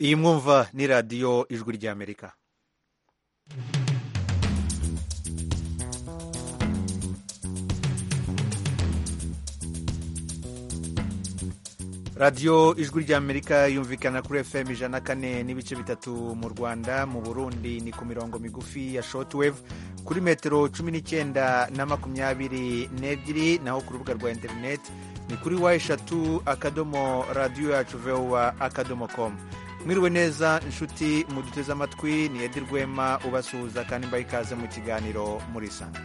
iyi mwumva ni radiyo ijwi ry'amerika radiyo ijwi ry'amerika yumvikana kuri fm ijana kane n'ibice bitatu mu rwanda mu burundi ni ku mirongo migufi ya shotwave kuri metero cumi n'icyenda na makumyabiri n'ebyiri naho ku rubuga rwa interineti ni kuri wa eshatu akadomo radiyo yacu vewa akadomo komu mwiriwe neza inshuti muduteze amatwi ni edi rwema ubasuhuza kandi mbaha ikaze mu kiganiro muri isanga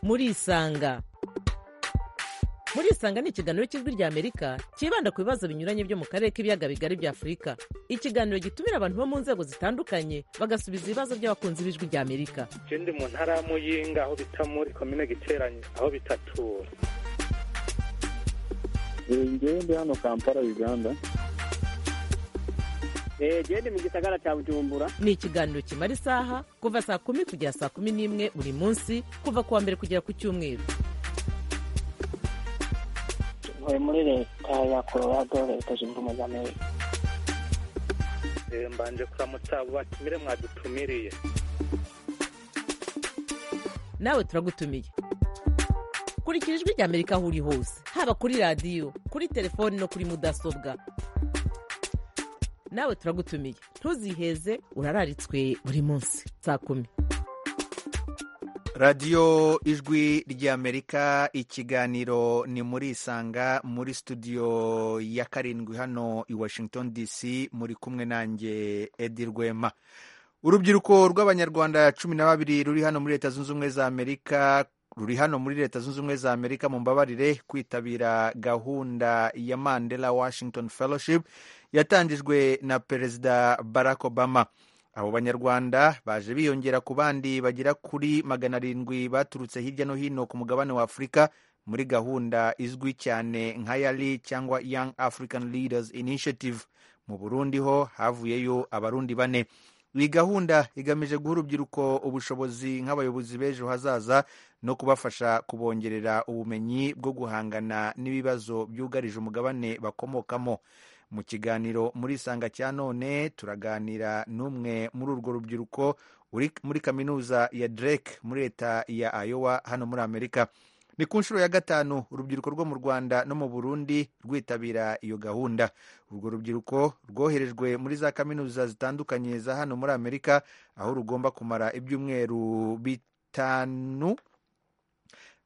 muri isanga muri isanga ni ikiganiro cy'ijwi ry'amerika cyibanda ku bibazo binyuranye byo mu karere k'ibiyaga bigari bya afurika ikiganiro gitumira abantu bo mu nzego zitandukanye bagasubiza ibibazo by'abakunzi b'ijwi ry'amerika ikindi mu ntara y'amuyinga aho bita muri komine giteranye aho bitatura ngewe ndi hano kampala uganda ngewe ndi mu gisagara cya bujumbura ni ikiganiro kimara isaha kuva saa kumi kugera saa kumi n'imwe buri munsi kuva ku wa mbere kugera ku cyumweru ntuye muri leta ya colorado leta zunze ubumwe za amerika mbanje kuramutsa abo batumire mwadutumiriye nawe turagutumiye kurikira ijwi ry'amerika aho uri hose haba kuri radiyo kuri telefoni no kuri mudasobwa nawe turagutumiye ntuziheze urararitswe buri munsi saa kumi radiyo ijwi ry'amerika ikiganiro ni muri isanga muri studio ya karindwi hano i washington dc muri kumwe nanjye edi rwema urubyiruko rw'abanyarwanda cumi na babiri ruri hano muri leta zunze ubumwe za amerika ruri hano muri leta zunze ubumwe za amerika mu mbabarire kwitabira gahunda ya mandela washington fellowship yatangijwe na perezida barack obama abo banyarwanda baje biyongera ku bandi bagera kuri magana arindwi baturutse hirya no hino ku mugabane wa afurika muri gahunda izwi cyane nka yari cyangwa young african leaders initiative mu burundi ho havuyeyo abarundi bane iyi gahunda igamije guha urubyiruko ubushobozi nk'abayobozi b'ejo hazaza no kubafasha kubongerera ubumenyi bwo guhangana n'ibibazo byugarije umugabane bakomokamo mu kiganiro muri isanga cya none turaganira n'umwe muri urwo rubyiruko uri muri kaminuza ya drake muri leta ya ayowa hano muri amerika ni ku nshuro ya gatanu urubyiruko rwo mu rwanda no mu burundi rwitabira iyo gahunda urwo rubyiruko rwoherejwe muri za kaminuza zitandukanye za hano muri amerika aho rugomba kumara ibyumweru bitanu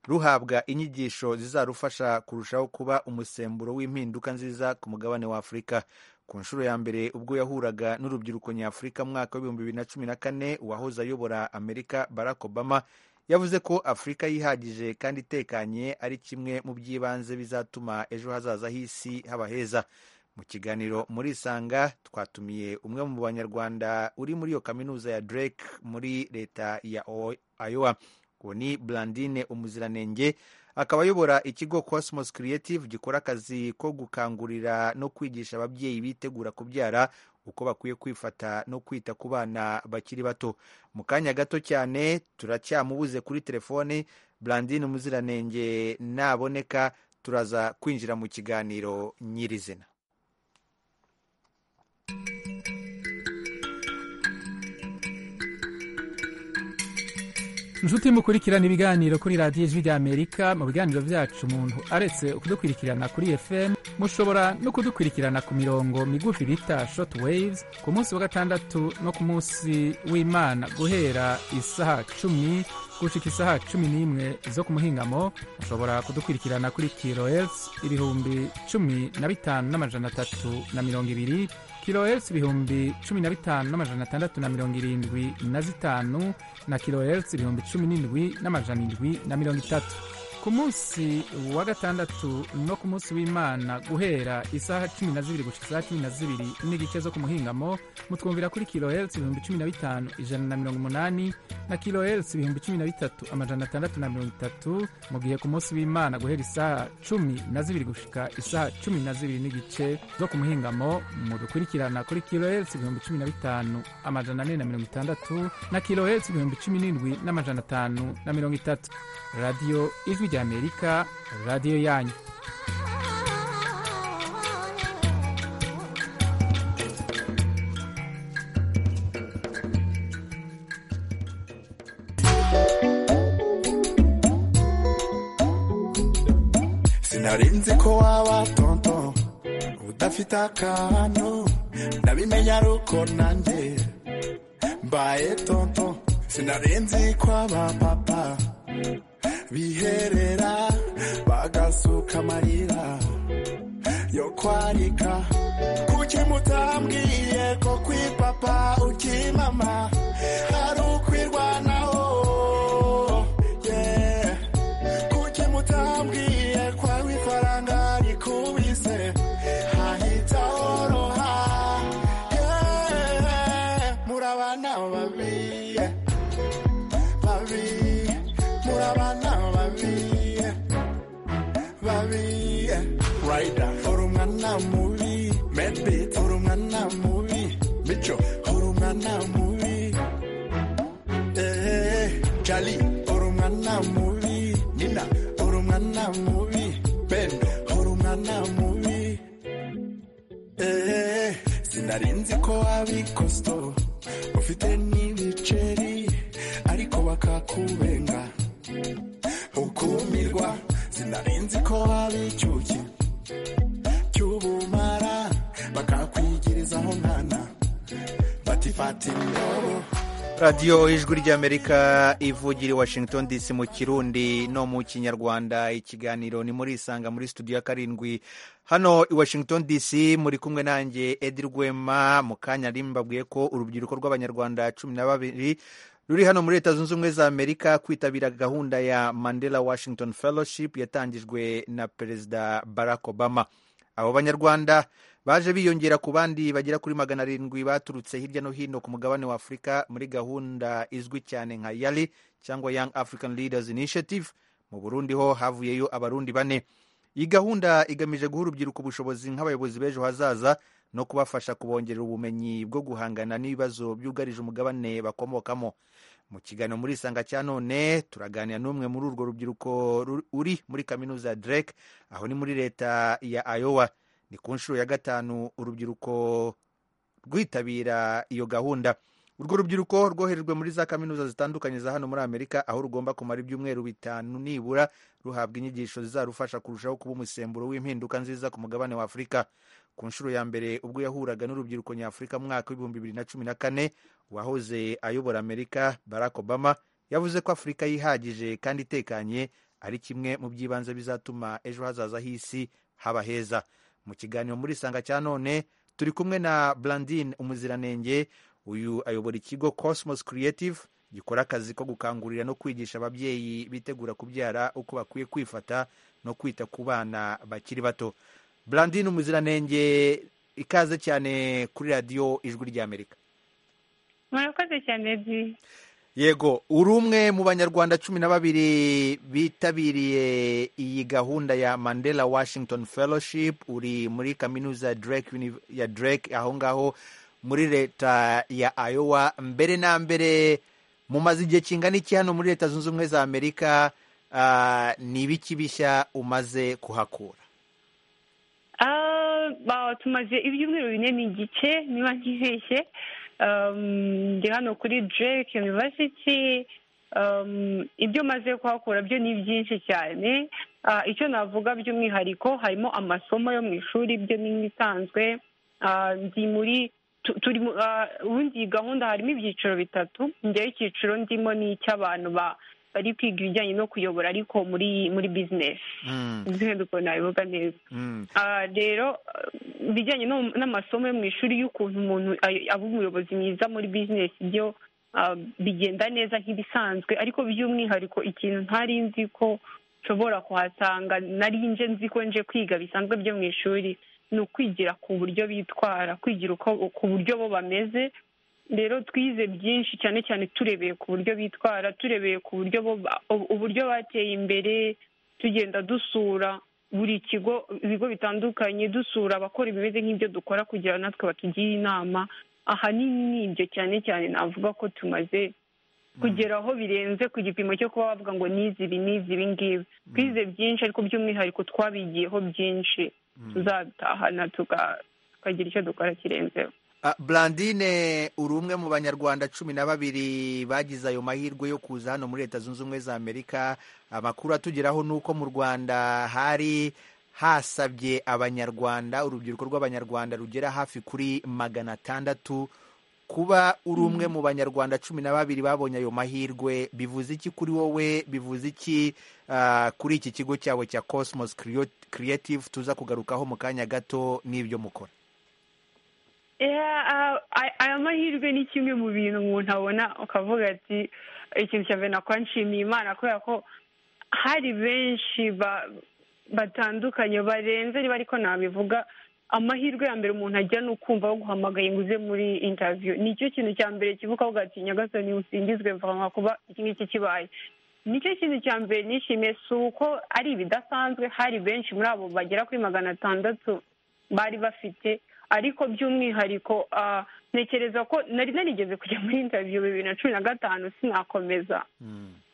ruhabwa inyigisho zizarufasha kurushaho kuba umusemburo w'impinduka nziza ku mugabane wa afurika ku nshuro ya mbere ubwo yahuraga n'urubyiruko nyafurika mu mwaka w'ibihumbi bibiri na cumi na kane uwahoze ayobora amerika barack obama yavuze ko afurika yihagije kandi itekanye ari kimwe mu by'ibanze bizatuma ejo hazaza h'isi haba heza mu kiganiro muri isanga twatumiye umwe mu banyarwanda uri muri iyo kaminuza ya drake muri leta ya ayowa uwo ni burandine umuziranenge akaba ayobora ikigo cosmos creative gikora akazi ko gukangurira no kwigisha ababyeyi bitegura kubyara uko bakwiye kwifata no kwita ku bana bakiri bato mu kanya gato cyane turacyamubuze kuri telefoni burandine umuziranenge naboneka turaza kwinjira mu kiganiro nyirizina inshuti mukurikirana ibiganiro kuri radiyo ijwi ry'amerika mu biganiro byacu umuntu aretse kudukurikirana kuri fm mushobora no kudukurikirana ku mirongo migufi bita shoti wayizi ku munsi wa gatandatu no ku munsi w'imana guhera isaha cumi gushika isaha cumi n'imwe zo ku muhingamo mushobora kudukurikirana kuri kirohertz ibihumbi cumi na bitanu n'amajana atatu na mirongo ibiri kilohertz ibihumbi cumi na bitanu n'amajana atandatu na mirongo irindwi na zitanu na kilohertz ibihumbi cumi n'indwi n'amajana indwi na mirongo itatu ku munsi wa gatandatu no ku munsi w'imana guhera isaha cumi na zibiri gushika isaha cumi na zibiri n'igice zo ku muhingamo mutwumvira kuri kilohertz ibihumbi cumi na bitanu ijana na mirongo umunani na kilohertz ibihumbi cumi na bitatu amajana atandatu na mirongo itatu mu gihe ku munsi w'imana guhera isaha cumi na zibiri gushika isaha cumi na zibiri n'igice zo ku muhingamo mudukurikirana kuri kilohertz ibihumbi cumi na bitanu amajana ane na mirongo itandatu na kilohertz ibihumbi cumi n'indwi n'amajana atanu na mirongo itatu radiyo ijwi ry'amerika radiyo yanyu nari nzi ko waba tonto udafite akantu ndabimenya aruko nanjye mbaye tonto sinari nzi ko aba papa biherera bagasuka amarira yo kwarika kuki mutambwiye ko kwi papa uki mama hari ukwirwanaho yeah. kuki mutambwiye ko aho ifaranga rikubise hahita horoha yeah. murabana babi yeah. babi murabana babi yeah. babi yeah. Rider uri umwana mubi Medby uri umwana mubi Mico uri umwana mubi Eh, Charlie uri umwana mubi Nina uri umwana mubi Pendo uri umwana mubi Eh, sinarinzi ko abikosto ufite n'ibiceri ariko bakakubenga ukumirwa sinarinzi ko abicyuki cy'ubumara bakakwigirizaho nkana batifata indobo radiyo ijwi ry'amerika ivugira i washington dc mu kirundi no mu kinyarwanda ikiganiro ni muri isanga muri studio ya karindwi hano i washington dc muri kumwe nanjye edi rwema mu kanya nari mbabwiye ko urubyiruko rw'abanyarwanda cumi na babiri ruri hano muri leta zunze ubumwe za amerika kwitabira gahunda ya mandela washington fellowship yatangijwe na perezida barack obama abo banyarwanda baje biyongera ku bandi bagera kuri magana arindwi baturutse hirya no hino ku mugabane wa afurika muri gahunda izwi cyane nka yali cyangwa young african leaders initiative mu burundi ho havuyeyo abarundi bane iyi gahunda igamije guha urubyiruko ubushobozi nk'abayobozi b'ejo hazaza no kubafasha kubongerera ubumenyi bwo guhangana n'ibibazo byugarije umugabane bakomokamo mu kiganiro muri isanga cya none turaganira n'umwe muri urwo rubyiruko ru- uri muri kaminuza ya drake aho ni muri leta ya iowa ni ku nshuro ya gatanu urubyiruko rwitabira iyo gahunda urwo rubyiruko rwoherejwe muri za kaminuza zitandukanye za hano muri amerika aho rugomba kumara ibyumweru bitanu nibura ruhabwa inyigisho zizarufasha kurushaho kuba umusemburo w'impinduka nziza ku mugabane wa afurika ku nshuro ya mbere ubwo yahuraga n'urubyiruko nyafurika mu mwaka w'ibihumbi bibiri na cumi na kane uwahoze ayobora amerika barack obama yavuze ko afurika yihagije kandi itekanye ari kimwe mu byibanze bizatuma ejo hazaza h'isi haba heza mu kiganiro muri isanga cya none turi kumwe na blandine umuziranenge uyu ayobora ikigo cosmos creative gikora akazi ko gukangurira no kwigisha ababyeyi bitegura kubyara uko bakwiye kwifata no kwita ku bana bakiri bato blandine umuziranenge ikaze cyane kuri radiyo ijwi ry'amerika murakoze cyane di yego uri umwe mu banyarwanda cumi na babiri bitabiriye iyi gahunda ya mandela washington fellowship uri muri kaminuza ya drake, Uni- ya drake aho ngaho muri leta ya iowa mbere na mbere mumaze igihe kingana iki hano muri leta zunze ubumwe za amerika Ah, ni ibiki bishya umaze kuhakura Ah, ba- tumaze ibyumweru bine n'igice niba ntibeshye Um, ndi hano kuri drake university Um, ibyo maze kuhakura byo ni byinshi cyane Ah, icyo navuga by'umwihariko harimo amasomo yo mu ishuri byo ni nk'ibisanzwe Ah, ndi muri tu- turi mu- ah, ubundi iyi gahunda harimo ibyiciro bitatu njyewe icyiciro ndimo ni icy'abantu ba- bari kwiga ibijyanye no kuyobora ariko muri muri business Mm, impinduka nabivuga neza mm, Ah, rero ah, ibijyanye no- n'amasomo yo mu ishuri y'ukuntu umuntu ay- aba umuyobozi mwiza muri bizinesi byo ah, bigenda neza nk'ibisanzwe ariko by'umwihariko ikintu ntari nzi ko nshobora kuhasanga nari nje nzi ko nje kwiga bisanzwe byo mu ishuri ni ukwigira ku buryo bitwara kwigira uko ku buryo bo bameze rero twize byinshi cyane cyane turebeye ku buryo bitwara turebeye ku buryo bo ba- uburyo bateye imbere tugenda dusura buri kigo ibigo bitandukanye dusura abakora ibimeze nk'ibyo dukora kugira ngo natwe batugira inama ahanini ni ibyo cyane cyane navuga ko tumaze kugeraho birenze ku gipimo cyo kuba bavuga ngo nizi ibi nizi ibi ngibi twize byinshi ariko by'umwihariko twabigiyeho byinshi tuzabitahana tuga- tukagira icyo dukora kirenzeho Ah, blandine uri umwe mu banyarwanda cumi na babiri bagize ayo mahirwe yo kuza hano muri leta zunze ubumwe za amerika amakuru atugeraho ni uko mu rwanda hari hasabye abanyarwanda urubyiruko rw'abanyarwanda rugera hafi kuri magana atandatu kuba uri umwe mu banyarwanda cumi na babiri babonye ayo mahirwe bivuze iki kuri wowe bivuze iki ah, kuri iki kigo cyawe cya cosmos Creat- creative tuza kugarukaho mu kanya gato n'ibyo mukora Yeah, ah, ay- aya mahirwe ni kimwe mu bintu umuntu abona ukavuga ati ikintu cya mbere nakora nshimiye imana kubera ko hari benshi ba- batandukanye barenze niba ariko nabivuga amahirwe ya mbere umuntu ajya ni ukumva baguhamagaye ngo uze muri interview nicyo kintu cya mbere kivuga avuga ati nyagasani usingizwe mvanga kuba iki ngiki kibaye nicyo kintu cya mbere nishimiye si uko ari ibidasanzwe hari benshi muri abo bagera kuri magana atandatu bari bafite ariko by'umwihariko ah, ntekereza ko nari narigeze kujya muri interview bibiri na cumi na gatanu sinakomeza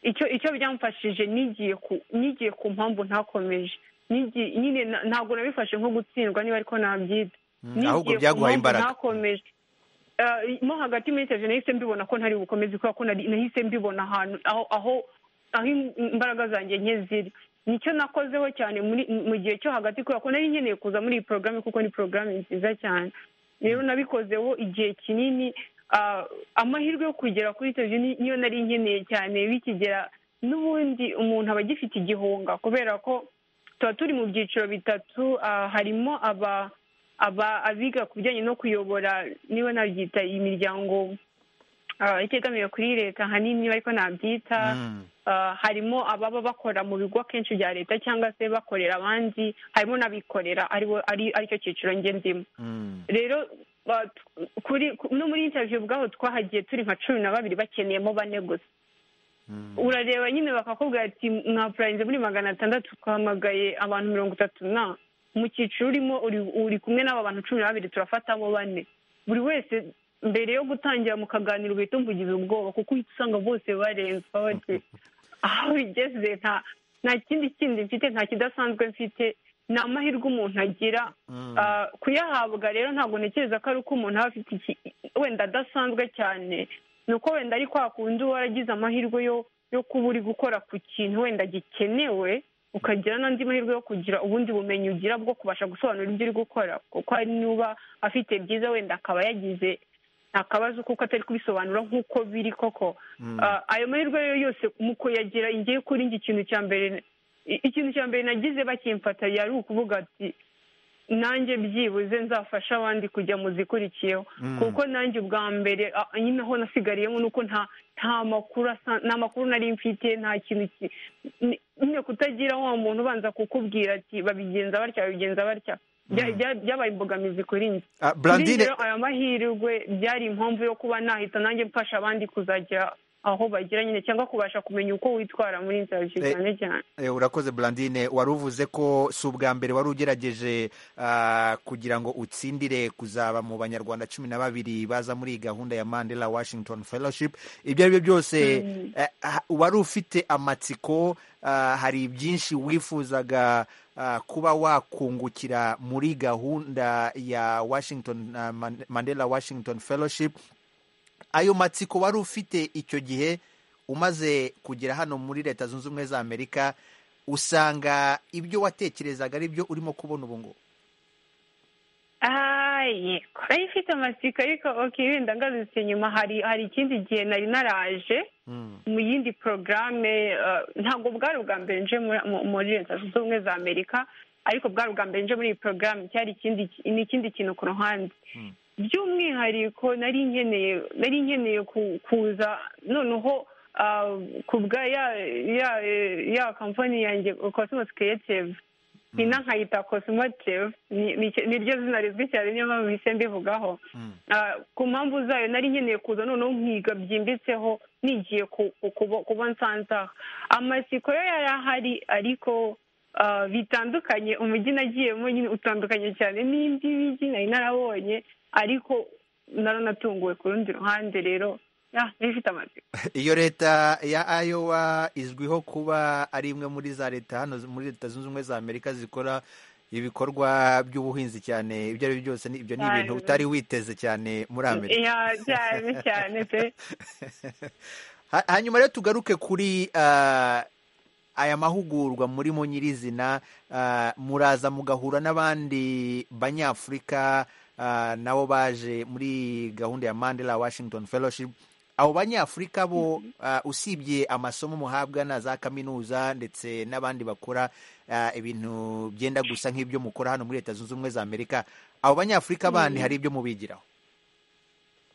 icyo icyo byamfashije nigiye ku nigiye ku mpamvu ntakomeje Nigiye- nyine na- ntabwo nabifashe nko gutsindwa niba ariko nabyita ahubwo Nigiye ku byaguhaye mpamvu imbaraga ntakomeje Ah, mo hagati muri interview nahise mbibona ko ntari bukomeze kubera ko nari- nahise mbibona ahantu aho aho aho im- imbaraga zanjye nke ziri nicyo nakozeho cyane muri mu gihe cyo hagati kubera ko nari nkeneye kuza muri iyi porogaramu kuko ni porogaramu nziza cyane rero nabikozeho igihe kinini ah, amahirwe yo kugera kuri interview ni- niyo nari nkeneye cyane bikigera n'ubundi umuntu aba agifite igihunga kubera ko tuba turi mu byiciro bitatu ah, harimo aba aba abiga ku bijyanye no kuyobora niba nabyita imiryango ah, itegamiye kuri leta ahanini niba ariko nabyita Mm. ah, harimo ababa bakora mu bigo akenshi bya leta cyangwa se bakorera abandi harimo n'abikorera aribo ari aricyo cyiciro njye ndimo Mm. rero ba- t- kuri ku- no muri interview ubwaho twahagiye turi nka cumi na babiri bakeneyemo bane gusa urareba nyine bakakubwira ati mwapurayinze muri magana atandatu twahamagaye abantu mirongo itatu na mu cyiciro urimo uri- uri kumwe n'aba bantu cumi na babiri turafatamo bane buri wese mbere yo gutangira mu kaganiro uhita umugize ubwoba kuko uhita usanga bose barenze ukaba bati aho bigeze nta nta kindi kindi mfite nta kidasanzwe mfite ni amahirwe umuntu agira Ah, kuyahabwa rero ntabwo ntekereza ko ari uko umuntu aba afite iki wenda adasanzwe cyane ni uko wenda ari kwa kundi uba waragize amahirwe yo yo kuba uri gukora ku kintu wenda gikenewe ukagira n'andi mahirwe yo kugira ubundi bumenyi ugira bwo kubasha gusobanura ibyo uri gukora kuko hari n'uba afite byiza wenda akaba yagize akabazo kuko atari kubisobanura nk'uko biri koko Ah, ayo mahirwe rero yose mu kuyagira ingewe kuri njye ikintu cya mbere i- ikintu cya mbere nagize bakimfata yari ukuvuga ati nanjye byibuze nzafasha abandi kujya mu zikurikiyeho kuko nanjye ubwa mbere a- nyine aho nasigariyemo ni uko nta nta makuru asa- nta makuru nari mfite nta kintu ki- ni- nyine kutagira wa muntu ubanza kukubwira ati babigenza batya babigenza batya Bya- bya- byabaye imbogamizi kuri njye Ah, kuri Blandine- njye rero aya mahirwe byari impamvu yo kuba nahita nanjye mfasha abandi kuzagera aho bagira nyine cyangwa kubasha kumenya uko witwara muri interview Eh, cyane cyane Eh, urakoze Blandine wari uvuze ko si ubwa mbere wari ugerageje ah, kugira ngo utsindire kuzaba mu banyarwanda cumi na babiri baza muri iyi gahunda ya Mandela Washington Fellowship ibyo ari byo byose eh, ah, wari ufite amatsiko ah, hari byinshi wifuzaga ah, kuba wakungukira muri gahunda ya Washington ah, Man- Mandela Washington Fellowship ayo matsiko wari ufite icyo gihe umaze kugera hano muri leta zunze ubumwe za amerika usanga ibyo watekerezaga ari byo urimo kubona ubu ngubu Ah, yego nari mfite amatsiko ariko ok wenda ngarutse nyuma hari hari ikindi gihe nari naraje mu yindi porogaramu ntabwo bwari ubwa mbere nje muri- mu- muri leta zunze ubumwe za amerika ariko bwari ubwa mbere nje muri iyi porogaramu cyari ikindi ni ikindi kintu ku ruhande by'umwihariko nari nkeneye nari nkeneye ku- kuza noneho ah, ku bwa ya ya ya kampani yanjye cosmos creative nyina nkayita cosmotive ni- ni- niryo zina rizwi cyane niyo mpamvu bise mbivugaho Ah, ku mpamvu zayo nari nkeneye kuza noneho nkiga byimbitseho nigiye ku- ku- kuba- kuba nsanze aha amatsiko yo yari ahari ariko ah, bitandukanye umujyi nagiyemo nyine utandukanye cyane n'indi mijyi nari narabonye ariko naranatunguwe ku rundi ruhande rero ah, nari mfite amatsiko iyo leta ya iowa izwiho kuba ari imwe muri za leta hano muri leta zunze ubumwe za amerika zikora ibikorwa by'ubuhinzi cyane ibyo ari byo byose ni- ibyo ni ibintu utari witeze cyane muri amerika Ya, cyane cyane pe Ha- hanyuma rero tugaruke kuri ah, aya mahugurwa murimo nyirizina ah, muraza mugahura n'abandi banyafurika ah, nabo baje muri gahunda ya mandela washington fellowship abo banyafurika bo ah, usibye amasomo muhabwa na za kaminuza ndetse n'abandi bakora ah, ibintu byenda gusa nk'ibyo mukora hano muri leta zunze ubumwe za amerika abo banyafurika bandi hari ibyo mubigiraho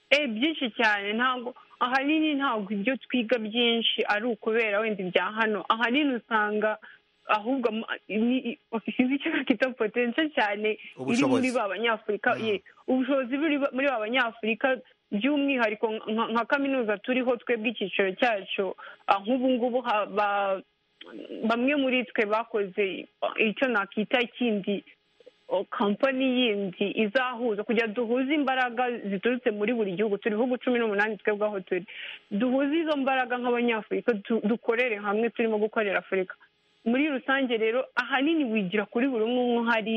Eh, byinshi cyane ntabwo ahanini ntabwo ibyo twiga byinshi ari ukubera wenda ibya hano ahanini usanga ahubwo ama- ni- i- sinzi icyo bakita potential cyane iri muri Ubushobozi. ba banyafurika Mm. ye ubushobozi buri ba- muri ba banyafurika by'umwihariko nka- nka kaminuza turiho twebwe icyiciro cyacu ah, nk'ubu ngubu ha- ba- bamwe muri twe bakoze ah, icyo nakita kindi kampani yindi izahuza kugira ngo duhuze imbaraga ziturutse muri buri gihugu turi ibihugu cumi n'umunani twebwe aho turi duhuze izo mbaraga nk'abanyafurika du- dukorere hamwe turimo gukorera afurika muri rusange rero ahanini wigira kuri buri umwe umwe uhari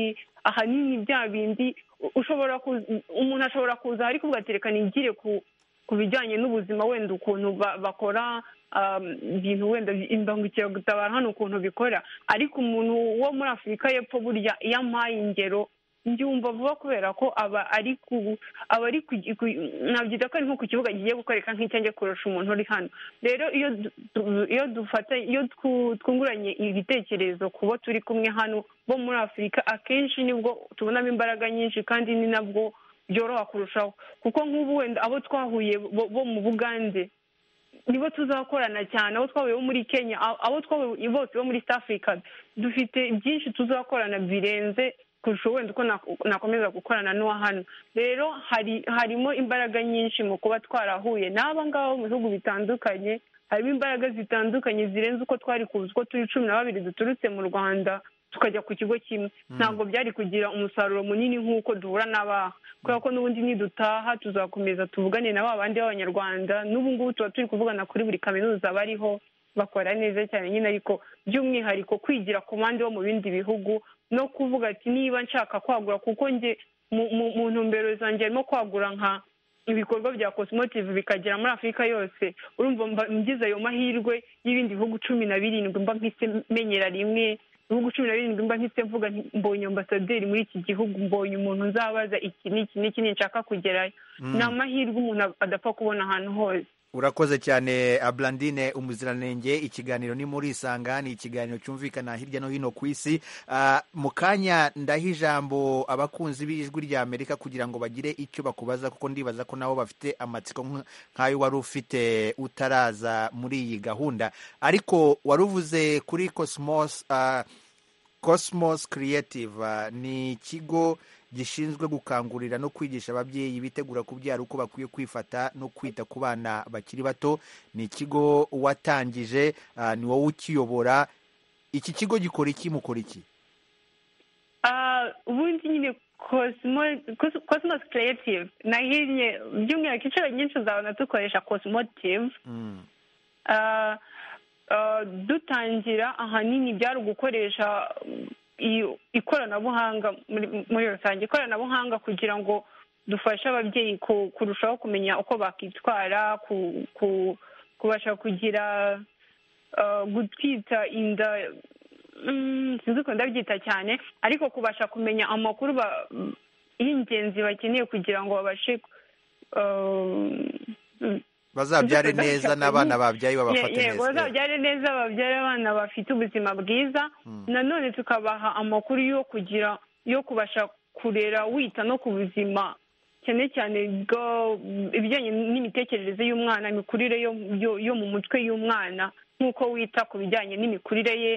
ahanini bya bindi u- ushobora kuza- umuntu ashobora kuza ahari kuvuga ati reka nigire ku ku bijyanye n'ubuzima wenda ukuntu ba- bakora um, ibintu wenda bi- imbangukiragutabara hano ukuntu bikora ariko umuntu wo muri afurika y'epfo burya iyo ampaye ingero mbyumva vuba kubera ko aba ari ku aba ari ku ku- nabyita ko ari nko ku kibuga kigiye gukoreka nk'icyenge kurusha umuntu uri hano rero iyo du- du- iyo dufata iyo twu- twunguranye ibitekerezo ku bo turi kumwe hano bo muri afurika akenshi nibwo tubonamo imbaraga nyinshi kandi ni nabwo byoroha kurushaho kuko nk'ubu wenda abo twahuye bo- bo mu bugande nibo tuzakorana cyane abo twahuye bo muri kenya a- abo twahuye bose bo muri south africa dufite byinshi tuzakorana birenze kurusha wenda uko nak- nakomeza gukorana n'uwa hano rero hari harimo imbaraga nyinshi mu kuba twarahuye n'aba ngaba mu bihugu bitandukanye harimo imbaraga zitandukanye zirenze uko twari kuzi uko turi cumi na babiri duturutse mu rwanda tukajya ku kigo kimwe ntabwo byari kugira umusaruro munini nk'uko duhura n'abaha kubera ko n'ubundi nidutaha tuzakomeza tuvugane na ba bandi b'abanyarwanda n'ubu ngubu tuba turi kuvugana kuri buri kaminuza bariho bakora neza cyane nyine ariko by'umwihariko kwigira ku bandi bo mu bindi bihugu no kuvuga ati niba nshaka kwagura kuko njye mu- mu- mu ntumbero zanjye harimo kwagura nka ibikorwa bya cosmotive bikagera muri afurika yose urumva mba ngize ayo mahirwe y'ibindi bihugu cumi na birindwi mba mpise menyera rimwe ibihugu cumi na birindwi mba mpise mvuga nti, mbonye ambasaderi muri iki gihugu mbonye umuntu nzabaza iki n'iki n'iki nshaka kugerayo ni amahirwe umuntu adapfa kubona ahantu hose urakoze cyane ablandine umuziranenge ikiganiro ni muri isanga ni ikiganiro cyumvikana hirya no hino ku isi Ah, mu kanya ndaha ijambo abakunzi b'ijwi rya amerika kugira ngo bagire icyo bakubaza kuko ndibaza ko nabo bafite amatsiko nk- nk'ayo wari ufite utaraza muri iyi gahunda ariko wari uvuze kuri cosmos ah, Cosmos Creative uh, ni ikigo gishinzwe gukangurira no kwigisha ababyeyi bitegura kubyara uko bakwiye kwifata no kwita ku bana bakiri bato ni ikigo watangije uh, ni wowe ukiyobora iki kigo gikora iki mukora iki Ah, ubundi nyine Cosmo- Cos- cosmos creative nahinnye by'umwihariko inshuro nyinshi uzabona dukoresha cosmotive Mm, Ah, ah, dutangira ahanini byari ugukoresha mm, iyo- ikoranabuhanga muri- muri rusange ikoranabuhanga kugira ngo dufashe ababyeyi ku- kurushaho kumenya uko bakitwara ku- ku- kubasha kugira ah, gutwita inda mm, sinzi ukuntu ndabyita cyane ariko kubasha kumenya amakuru ba- y'ingenzi bakeneye kugira ngo babashe ah, bazabyare Imbuto neza z'ishyaka n'abana ni- babyaye babafate Ye- yego neza bazabyare neza babyare abana bafite ubuzima bwiza nanone tukabaha amakuru yo kugira yo kubasha kurera wita no ku buzima cyane cyane bwo- ibijyanye n'imitekerereze y'umwana imikurire yo, yo, yo mu mutwe y'umwana nk'uko wita ku bijyanye n'imikurire ye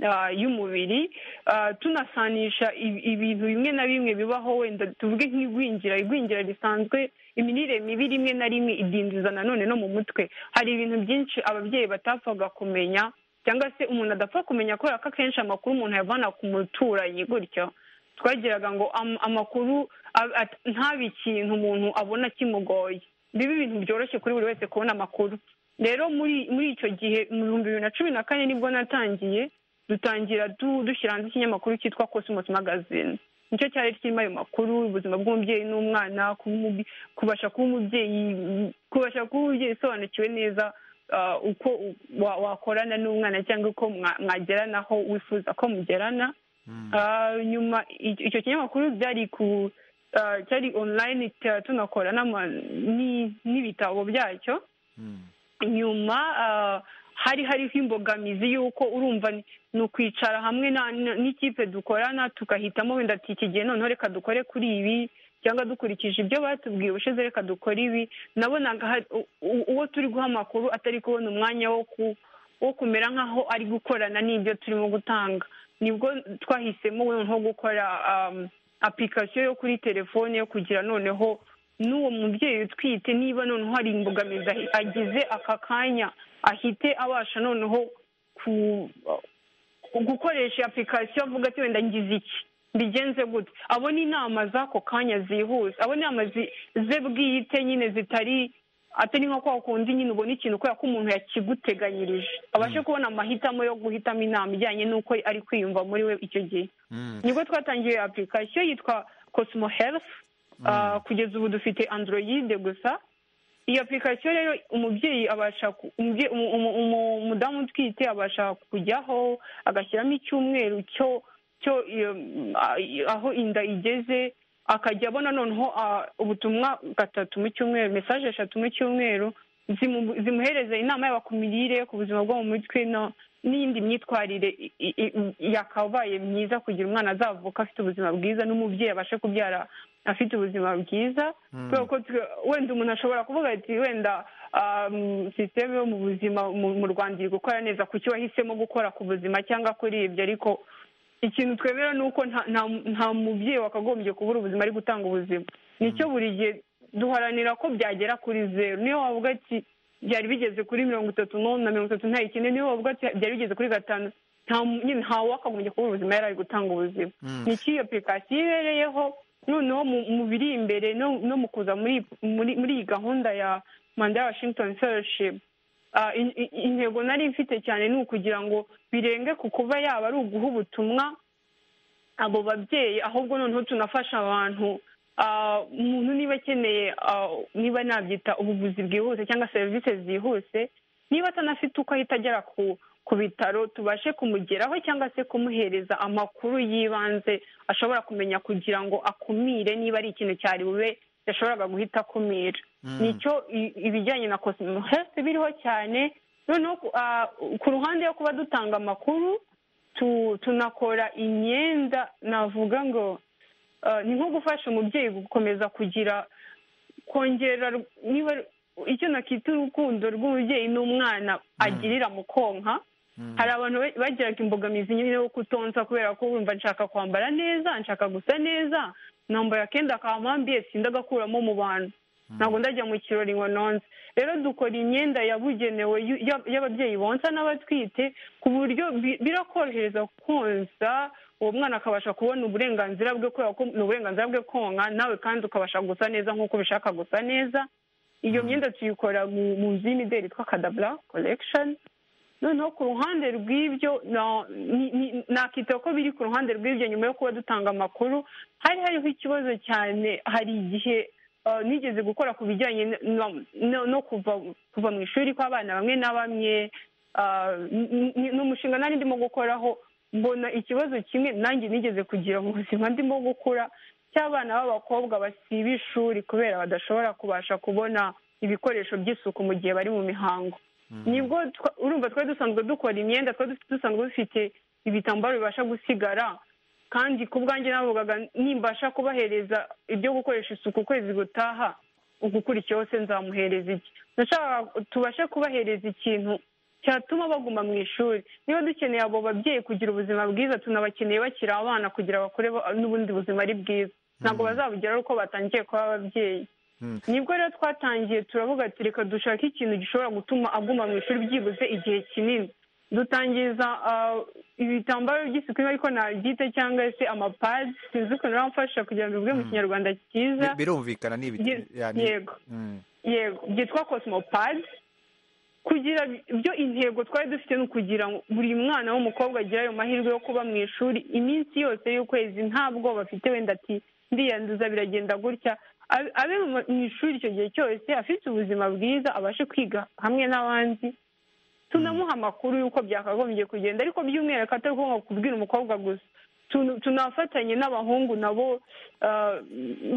ah, y'umubiri Ah, tunasanisha i- ibintu bimwe na bimwe bibaho wenda tuvuge nk'igwingira igwingira risanzwe imirire mibi rimwe na rimwe idindiza nanone no mu mutwe hari ibintu byinshi ababyeyi batapfaga kumenya cyangwa se umuntu adapfa kumenya kubera ko akenshi amakuru umuntu ayavana ku muturanyi gutyo twagiraga ngo am- amakuru a- at- ntabe ikintu umuntu abona kimugoye bibe ibintu byoroshye kuri buri wese kubona amakuru rero muri muri icyo gihe mu bihumbi bibiri na cumi na kane nibwo natangiye dutangira du- dushyira hanze ikinyamakuru cyitwa cosmos magazine nicyo cyari kirimo ayo makuru ubuzima bw'umubyeyi n'umwana kuba umubye- kubasha kuba umubyeyi kubasha kuba umubyeyi usobanukiwe neza ah, uko u- wa- wakorana n'umwana cyangwa uko mwa- mwageranaho wifuza ko mugerana Ah, nyuma icyo icyo kinyamakuru byari ku ah, cyari online tu- tunakora n'ama- ni- n'ibitabo byacyo nyuma ah, hari hariho imbogamizi y'uko urumva ni- ni ukwicara hamwe na- na- n'ikipe dukorana tugahitamo wenda ati iki gihe noneho reka dukore kuri ibi cyangwa dukurikije ibyo batubwiye ubushize reka dukore ibi nabonaga hari- u- u- uwo turi guha amakuru atari kubona umwanya wo ku wo kumera nk'aho ari gukorana n'ibyo turimo gutanga nibwo twahisemo noneho gukora um, application yo kuri telefone yo kugira noneho n'uwo mubyeyi utwite niba noneho hari imbogamizi ahi- agize aka kanya ahite abasha noneho ku gukoresha application avuga ati wenda ngize iki mbigenze gute abona inama z'ako kanya zihuse abona inama zi- ze bwite nyine zitari atari nko kwa kundi nyine ubona ikintu kubera ko umuntu yakiguteganyirije abashe kubona amahitamo yo guhitamo inama ijyanye n'uko ari kwiyumva muri we icyo gihe Mm. nibwo twatangiye application yitwa cosmo health Ah, kugeza ubu dufite android gusa iyi application rero umubyeyi abasha ku- umubye- umu- umu- umu- umudamu utwite abasha kujyaho agashyiramo icyumweru cyo cyo iyo, ah, aho inda igeze akajya abona noneho ah, ubutumwa gatatu mu cyumweru mesaje eshatu mu cyumweru zimu- zimuhereza inama yaba ku mirire ku buzima bwo mu mutwe no- n'iyindi myitwarire i- i- i- yakabaye myiza kugira umwana azavuka afite ubuzima bwiza n'umubyeyi abashe kubyara afite ubuzima bwiza kubera ko twe- wenda umuntu ashobora kuvuga ati wenda um, sisiteme yo mu buzima mu- mu rwanda iri gukora neza kuki wahisemo gukora ku buzima cyangwa kuri ibyo ariko ikintu twemera ni uko nta- nta- nta mubyeyi wakagombye kubura ubuzima ari gutanga ubuzima nicyo buri gihe duharanira ko byagera kuri zeru niyo wavuga ati byari bigeze kuri mirongo itatu n'ubu na mirongo itatu n'icyenda niyo wavuga ati byari bigeze kuri gatanu nta mu- nyine nta wakagombye kubura ubuzima yari ari gutanga ubuzima Mm. ni iyo application ibereyeho noneho mu- mu biri imbere no no mu kuza muri muri- muri iyi gahunda ya manda ya washington fellowship Ah, in- in- intego nari mfite cyane ni ukugira ngo birenge ku kuba yaba ari uguha ubutumwa abo babyeyi ahubwo noneho tunafasha abantu Ah, umuntu niba akeneye ah, niba nabyita ubuvuzi bwihuse cyangwa serivisi zihuse niba atanafite uko ahita agera ku ku bitaro tubashe kumugeraho cyangwa se kumuhereza amakuru y'ibanze ashobora kumenya kugira ngo akumire niba ari ikintu cyari bube yashoboraga guhita akumira Mm. nicyo i- ibijyanye na cosmo health biriho cyane noneho ku- ah, ku ruhande yo kuba dutanga amakuru tu- tunakora imyenda navuga ngo ah, ni nko gufasha umubyeyi gukomeza kugira kongera ru- niba icyo nakita urukundo rw'umubyeyi n'umwana agirira mu konka hari abantu ba- bagiraga imbogamizi nyine yo kutonsa kubera ko wumva nshaka kwambara neza nshaka gusa neza nambaye akenda kampambiye sinda agakuramo mu bantu ntabwo ndajya mu kirori ngo nonze rero dukora imyenda yabugenewe y'u- y'ab- y'ababyeyi bonsa n'abatwite ku buryo bi- birakorohereza konsa uwo mwana akabasha kubona uburenganzira bwe kubera ko ni uburenganzira bwe konka nawe kandi ukabasha gusa neza nk'uko ubishaka gusa neza iyo myenda tuyikora mu mu nzu y'imideli yitwa kadabura korekishoni noneho ku ruhande rw'ibyo na- ni- ni- nakita ko biri ku ruhande rw'ibyo nyuma yo kuba dutanga amakuru hari hariho ikibazo cyane hari igihe eh, nigeze gukora ku bijyanye no- no- no kuva kuva mu ishuri kw'abana bamwe na bamwe eh, ni- ni ni umushinga nari ndimo gukoraho mbona ikibazo kimwe nanjye nigeze kugira mu buzima ndimo gukura cy'abana b'abakobwa basiba ishuri kubera badashobora kubasha kubona ibikoresho by'isuku mu gihe bari mu mihango nibwo twa- urumva twari dusanzwe dukora imyenda twari dufite- dusanzwe dufite ibitambaro bibasha gusigara kandi ku bwanjye navugaga nimbasha kubahereza ibyo gukoresha isuku ukwezi gutaha ugukura cyose nzamuhereza iki nashakaga tubashe kubahereza ikintu cyatuma baguma mu ishuri niba dukeneye abo babyeyi kugira ubuzima bwiza tunabakeneye bakiri abana kugira bakure ba- n'ubundi buzima ari bwiza ntabwo bazabugeraho uko batangiye kuba ababyeyi nibwo rero twatangiye turavuga ati reka dushake ikintu gishobora gutuma aguma mu ishuri byibuze igihe kinini dutangiza ah, ibitambaro by'isuku niba ariko nabyita cyangwa se amapadi sinzi ukuntu bamfasha kugira ngo bivuge mu kinyarwanda cyiza Bi- birumvikana ni ibiti Ye- ya, ni- yego. Mm. yego byitwa cosmopad kugira byo intego twari dufite ni ukugira ngo buri mwana w'umukobwa agire ayo mahirwe yo kuba mu ishuri iminsi yose y'ukwezi nta bwoba afite wenda ati ndiyanduza biragenda gutya abe abe mu- mu ishuri icyo gihe cyose afite ubuzima bwiza abashe kwiga hamwe n'abandi tunamuha amakuru y'uko byakagombye kugenda ariko by'umwihariko atari ukuvuga kubwira umukobwa gusa Tun- tunafatanye n'abahungu nabo ah,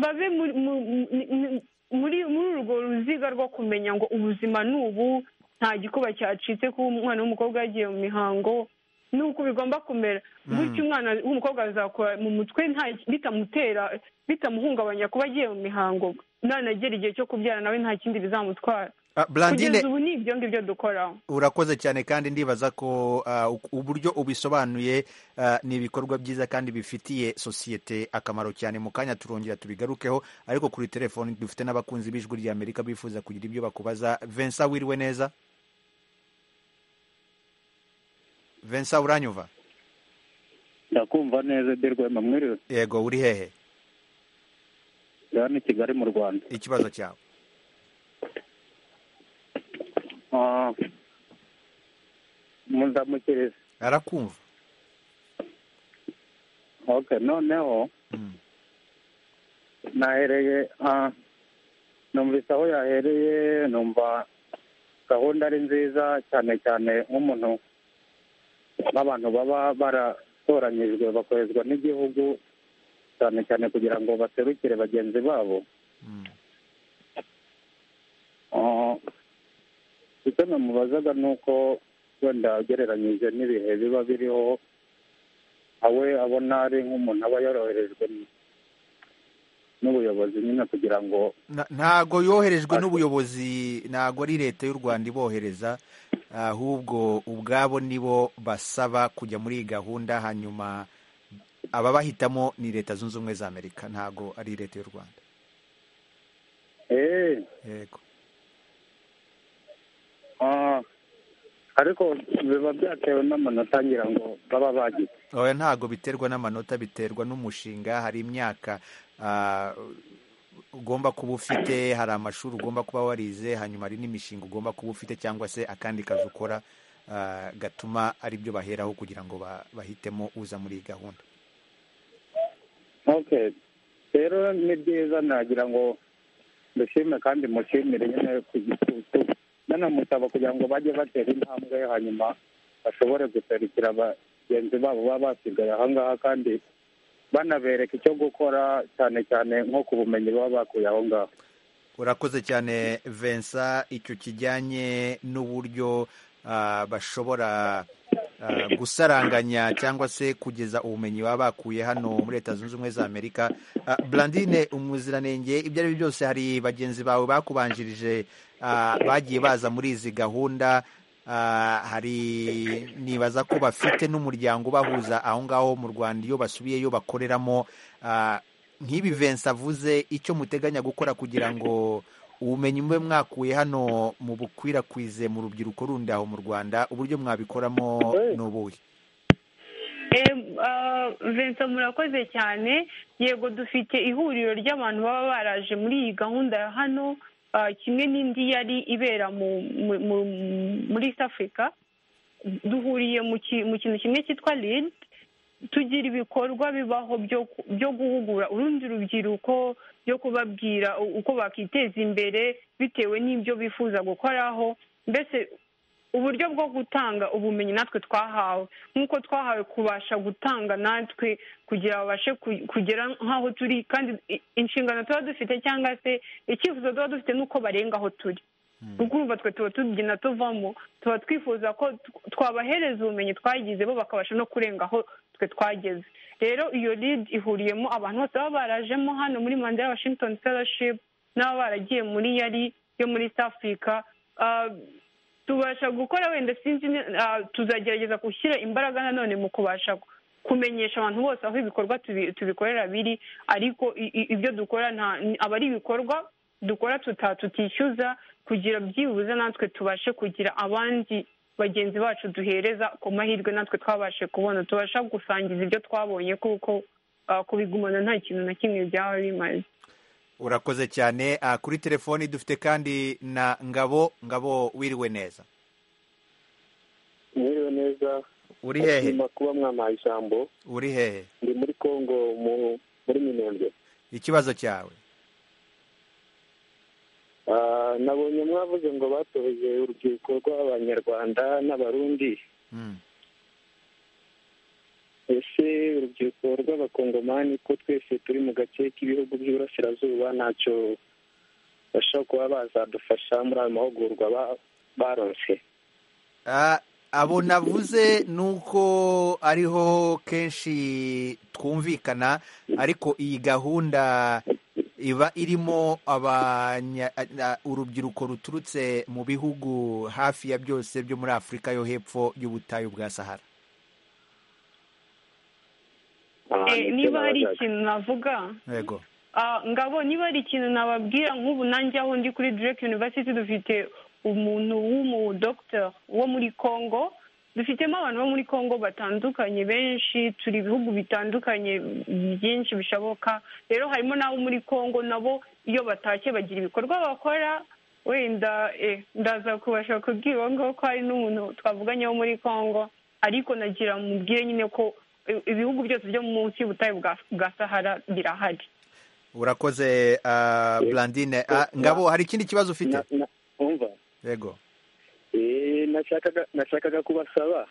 babe muri mu- mu- muri muri urwo ruziga rwo kumenya ngo ubuzima ni ubu nta gikuba cyacitse kuba umwana w'umukobwa yagiye mu mihango ni uko bigomba kumera gutyo umwana w'umukobwa azakura mu mutwe nta bitamutera bitamuhungabanya kuba agiye mu mihango nanagera igihe cyo kubyara nawe nta kindi bizamutwara Ah, Blandine kugeza ubu ni ibyo ngibyo dukora urakoze cyane kandi ndibaza ko ah, u- uburyo ubisobanuye ah, ni ibikorwa byiza kandi bifitiye sosiyete akamaro cyane mu kanya turongera tubigarukeho ariko kuri telefoni dufite n'abakunzi b'ijwi rya amerika bifuza kugira ibyo bakubaza vensa wiriwe neza vensa uranyuva ndakumva neza de rwema mwiriwe yego uri hehe ndi hano i kigali mu rwanda ikibazo cyawe Ah, mundamukiriza arakumva okay noneho Mm. nahereye ah, numvise aho yahereye numva gahunda ari nziza cyane cyane nk'umuntu nk'abantu baba baratoranyijwe bakorezwa n'igihugu cyane cyane kugira ngo baserukire bagenzi babo Mm. Ah, icyo namubazaga ni uko wenda ugereranyije n'ibihe biba biriho awe abona ari nk'umuntu aba yoroherejwe n'ubuyobozi nyine kugira ngo Na- ntago yoherejwe Ati- n'ubuyobozi ntago ari leta y'u rwanda ibohereza ahubwo ubwabo nibo basaba kujya muri iyi gahunda hanyuma ababahitamo ni leta zunze ubumwe za amerika ntago ari leta y'u rwanda eee yego Ah, ariko biba byatewe n'amanota ngira ngo baba bagize oya ntago biterwa n'amanota biterwa n'umushinga hari imyaka ah, ugomba kuba ufite hari amashuri ugomba kuba warize hanyuma hari n'imishinga ugomba kuba ufite cyangwa se akandi kazi ukora ah, gatuma ari byo baheraho kugira ngo ba- bahitemo uza muri iyi gahunda okay rero ni byiza nagira ngo dushime kandi mushimire nyine ku gitutu nanamusaba kugira ngo bajye batera intambwe hanyuma bashobore guserukira bagenzi babo baba basigaye ahangaha kandi banabereka icyo gukora cyane cyane nko ku bumenyi baba bakuye aho ngaho urakoze cyane vensa icyo kijyanye n'uburyo ah, bashobora ah, gusaranganya cyangwa se kugeza ubumenyi baba bakuye hano muri leta zunze ubumwe za amerika Ah, blandine umuziranenge ibyo ari byo byose hari bagenzi bawe bakubanjirije ah, bagiye baza muri izi gahunda Ah, hari nibaza ko bafite n'umuryango ubahuza aho ngaho mu rwanda iyo basubiyeyo bakoreramo Ah, nk'ibi vensa avuze icyo muteganya gukora kugira ngo ubumenyi mube mwakuye hano mu bukwirakwize mu rubyiruko rundi aho mu rwanda uburyo mwabikoramo ni ubuhe Em, ah, Vincent murakoze cyane yego dufite ihuriro ry'abantu baba baraje muri iyi gahunda ya hano ah, kimwe n'indi yari ibera mu, mu, mu, muri East Africa duhuriye mu, ki, mu kintu kimwe cyitwa LEAD tugira ibikorwa bibaho byo, ku- byo guhugura urundi rubyiruko byo kubabwira u- uko bakiteza imbere bitewe n'ibyo bifuza gukoraho mbese uburyo bwo gutanga ubumenyi natwe twahawe nk'uko twahawe kubasha gutanga natwe kugira babashe ku- kugera nk'aho turi kandi i- inshingano tuba dufite cyangwa se icyifuzo tuba dufite n'uko barenga aho turi kuko urumva twe tuba tubyina tuvamo tuba twifuza ko tw- twabahereza ubumenyi twagize bo bakabasha no kurenga aho twe twageze rero iyo lead ihuriyemo abantu bose baba barajemo hano muri manda ya washington fellowship n'aba baragiye muri yari yo muri east africa Ah, tubasha gukora wenda sinzi ne- ah, tuzagerageza gushyira imbaraga nanone mu kubasha ku- kumenyesha abantu bose aho ibikorwa tubi- tubikorera biri ariko i- i- ibyo dukora nta ni- aba ari ibikorwa dukora tuta tutishyuza kugira byibuze natwe tubashe kugira abandi bagenzi bacu duhereza ku mahirwe natwe twabashe kubona tubasha gusangiza ibyo twabonye kuko ah, kubigumana nta kintu na kimwe byaba bimaze urakoze cyane Ah, kuri telefoni dufite kandi na ngabo ngabo wiriwe neza mwiriwe neza uri hehe kuba mwampaye ijambo uri hehe ndi muri congo muri minembwe ikibazo cyawe nabonye mwavuze ngo batohoye urubyiruko rw'abanyarwanda n'abarundi ese urubyiruko rw'abakongomani ko twese turi mu gace k'ibihugu by'iburasirazuba ntacyo bashobora kuba bazadufasha muri ayo mahugurwa baronse abo navuze ni uko ariho kenshi twumvikana ariko iyi gahunda iba irimo urubyiruko ruturutse mu bihugu hafi ya byose byo muri afurika yo hepfo y'ubutayu bwa sahara niba hari ikintu navuga yego ngabo niba hari ikintu nababwira nk'ubu nanjye aho ndi kuri direct university dufite umuntu w'umudogiteri wo muri congo dufitemo abantu bo muri congo batandukanye benshi turi ibihugu bitandukanye byinshi bishoboka rero harimo n'abo muri congo nabo iyo batashye bagira ibikorwa bakora wenda ndaza kubasha kubwira uwo ngwo ko hari n'umuntu twavuganye wo muri congo ariko nagira mubwire nyine ko ibihugu byose byo munsi y'ubutayu bwa sahara birahari urakoze burandine ngabo hari ikindi kibazo ufite yego nashakaga kubasaba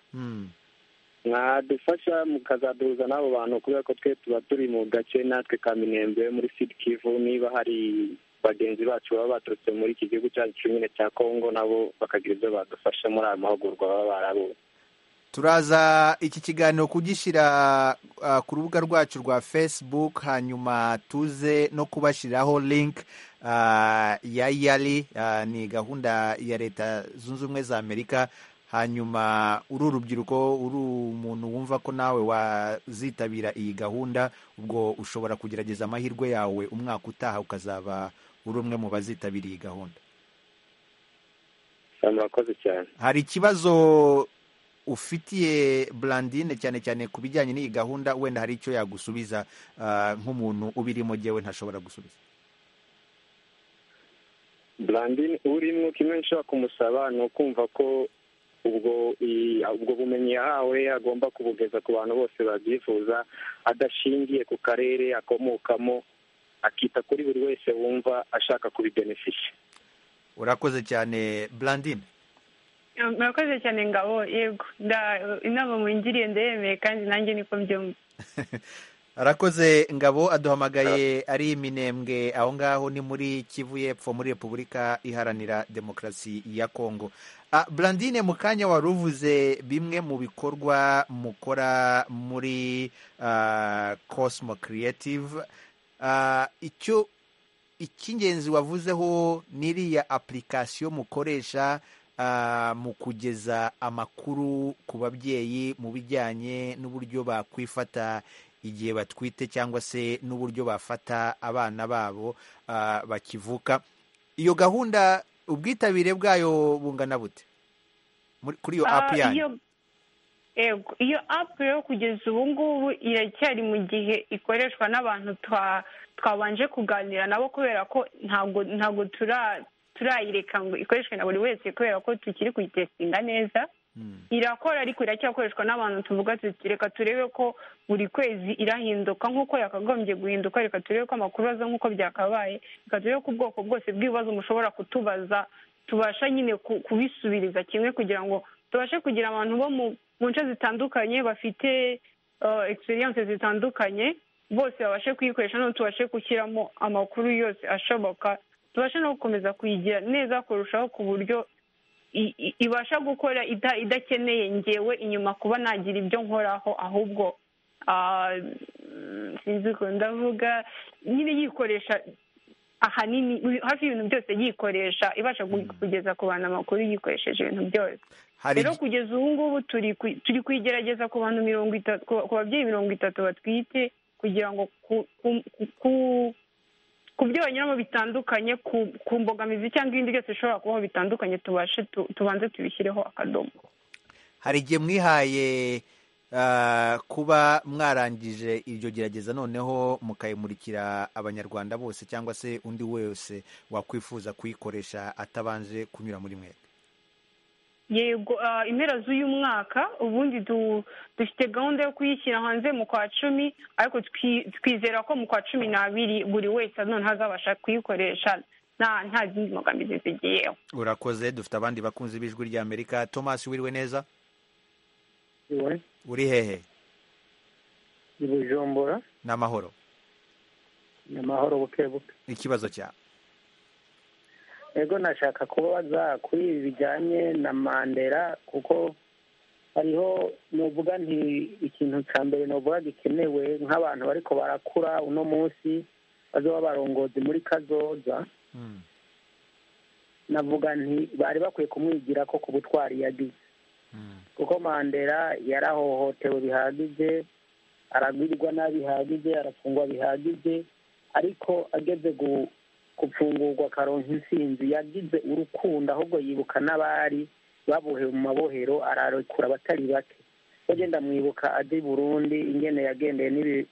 mwadufasha mukazaduhuza n'abo bantu kubera ko twe tuba turi mu gace natwe ka minembwe muri sud kivu niba hari bagenzi bacu baba baturutse muri iki gihugu cyacu nyine cya kongo nabo bakagira ibyo badufasha muri ayo mahugurwa baba barabonye turaza iki kiganiro kugishyira ku rubuga rwacu rwa facebook hanyuma tuze no kubashyiriraho link ya yari ni gahunda ya leta zunze ubumwe za amerika hanyuma uri urubyiruko uri umuntu wumva ko nawe wazitabira iyi gahunda ubwo ushobora kugerageza amahirwe yawe umwaka utaha ukazaba uri umwe mu bazitabira iyi gahunda murakoze cyane hari ikibazo ufitiye burandine cyane cyane ku bijyanye n'iyi gahunda wenda hari icyo yagusubiza nk'umuntu ubirimo ngewe ntashobora gusubiza burandine urimo kimwe nshobora kumusaba ni ukumva ko ubwo ubwo bumenyi yahawe agomba kubugeza ku bantu bose babyifuza adashingiye ku karere akomokamo akita kuri buri wese wumva ashaka kubibenefishi urakoze cyane burandine murakoze cyane ngabo yego inama mungiriye ndayemeye kandi nanjye niko mbyumva arakoze ngabo aduhamagaye ari iminembwe aho ngaho ni muri kivu y'epfo muri repubulika iharanira demokarasi ya kongo burandine mu kanya wari uvuze bimwe mu bikorwa mukora muri cosmo creative icyo icy'ingenzi wavuzeho n'iriya apurikasiyo mukoresha mu kugeza amakuru ku babyeyi mu bijyanye n'uburyo bakwifata igihe batwite cyangwa se n'uburyo bafata abana babo bakivuka iyo gahunda ubwitabire bwayo bungana bute kuri iyo apu yanyu iyo apu yo kugeza ubu ngubu iracyari mu gihe ikoreshwa n'abantu twabanje kuganira nabo kubera ko ntabwo turi turayireka ngo ikoreshwe na buri wese kubera ko tukiri kuyitesitinga neza irakora ariko iracyakoreshwa n'abantu tuvuga reka turebe ko buri kwezi irahinduka nk'uko yakagombye guhinduka reka turebe ko amakuru aza nk'uko byakabaye reka turebe ko ubwoko bwose bw'ibibazo mushobora kutubaza tubasha nyine kubisubiriza kimwe kugira ngo tubashe kugira abantu bo mu nce zitandukanye bafite egisperiyanse zitandukanye bose babashe kuyikoresha noneho tubashe gushyiramo amakuru yose ashoboka tubashe no gukomeza kuyigira neza kurushaho ku buryo ibasha gukora idakeneye ngewe inyuma kuba nagira ibyo nkoraho ahubwo sinzi ko ndavuga nyine yikoresha ahanini hafi y'ibintu byose yikoresha ibasha kugeza ku bantu amakuru yikoresheje ibintu byose rero kugeza ubu ngubu turi kuyigerageza ku bantu mirongo itatu ku babyeyi mirongo itatu batwite kugira ngo ku ku byo banyuramo bitandukanye ku mbogamizi cyangwa ibindi byose bishobora kubaho bitandukanye tubashe tubanze tubishyireho akadomo hari igihe mwihaye kuba mwarangije iryo gerageza noneho mukayimurikira abanyarwanda bose cyangwa se undi wese wakwifuza kuyikoresha atabanje kunyura muri mwe yego ah, impera z'uyu mwaka ubundi du- dufite gahunda yo kuyishyira hanze mu kwa cumi ariko twi- twizera ko mu kwa cumi n'abiri buri wese none azabasha kuyikoresha nta nta zindi mbogamizi zigiyeho urakoze dufite abandi bakunzi b'ijwi ry'amerika thomas wiriwe neza iwe uri hehe i bujumbura n'amahoro ni amahoro buke buke ikibazo cya ego nashaka kubaza kuri ibi bijyanye na mandela kuko hariho nuvuga nti ikintu cya mbere nuvuga gikenewe nk'abantu bariko barakura uno munsi bazoba abarongozi muri kazoza Mm. navuga nti bari bakwiye kumwigira ko ku butwari yagize Mm. kuko mandela yarahohotewe bihagije aragwirwa nabi bihagije arafungwa bihagije ariko ageze gu- gufungurwa akaronka intsinzi yagize urukundo ahubwo yibuka n'abari babohewe mu mabohero ararekura abatari bake yagenda amwibuka ajya i burundi ingene yagendeye n'ibi-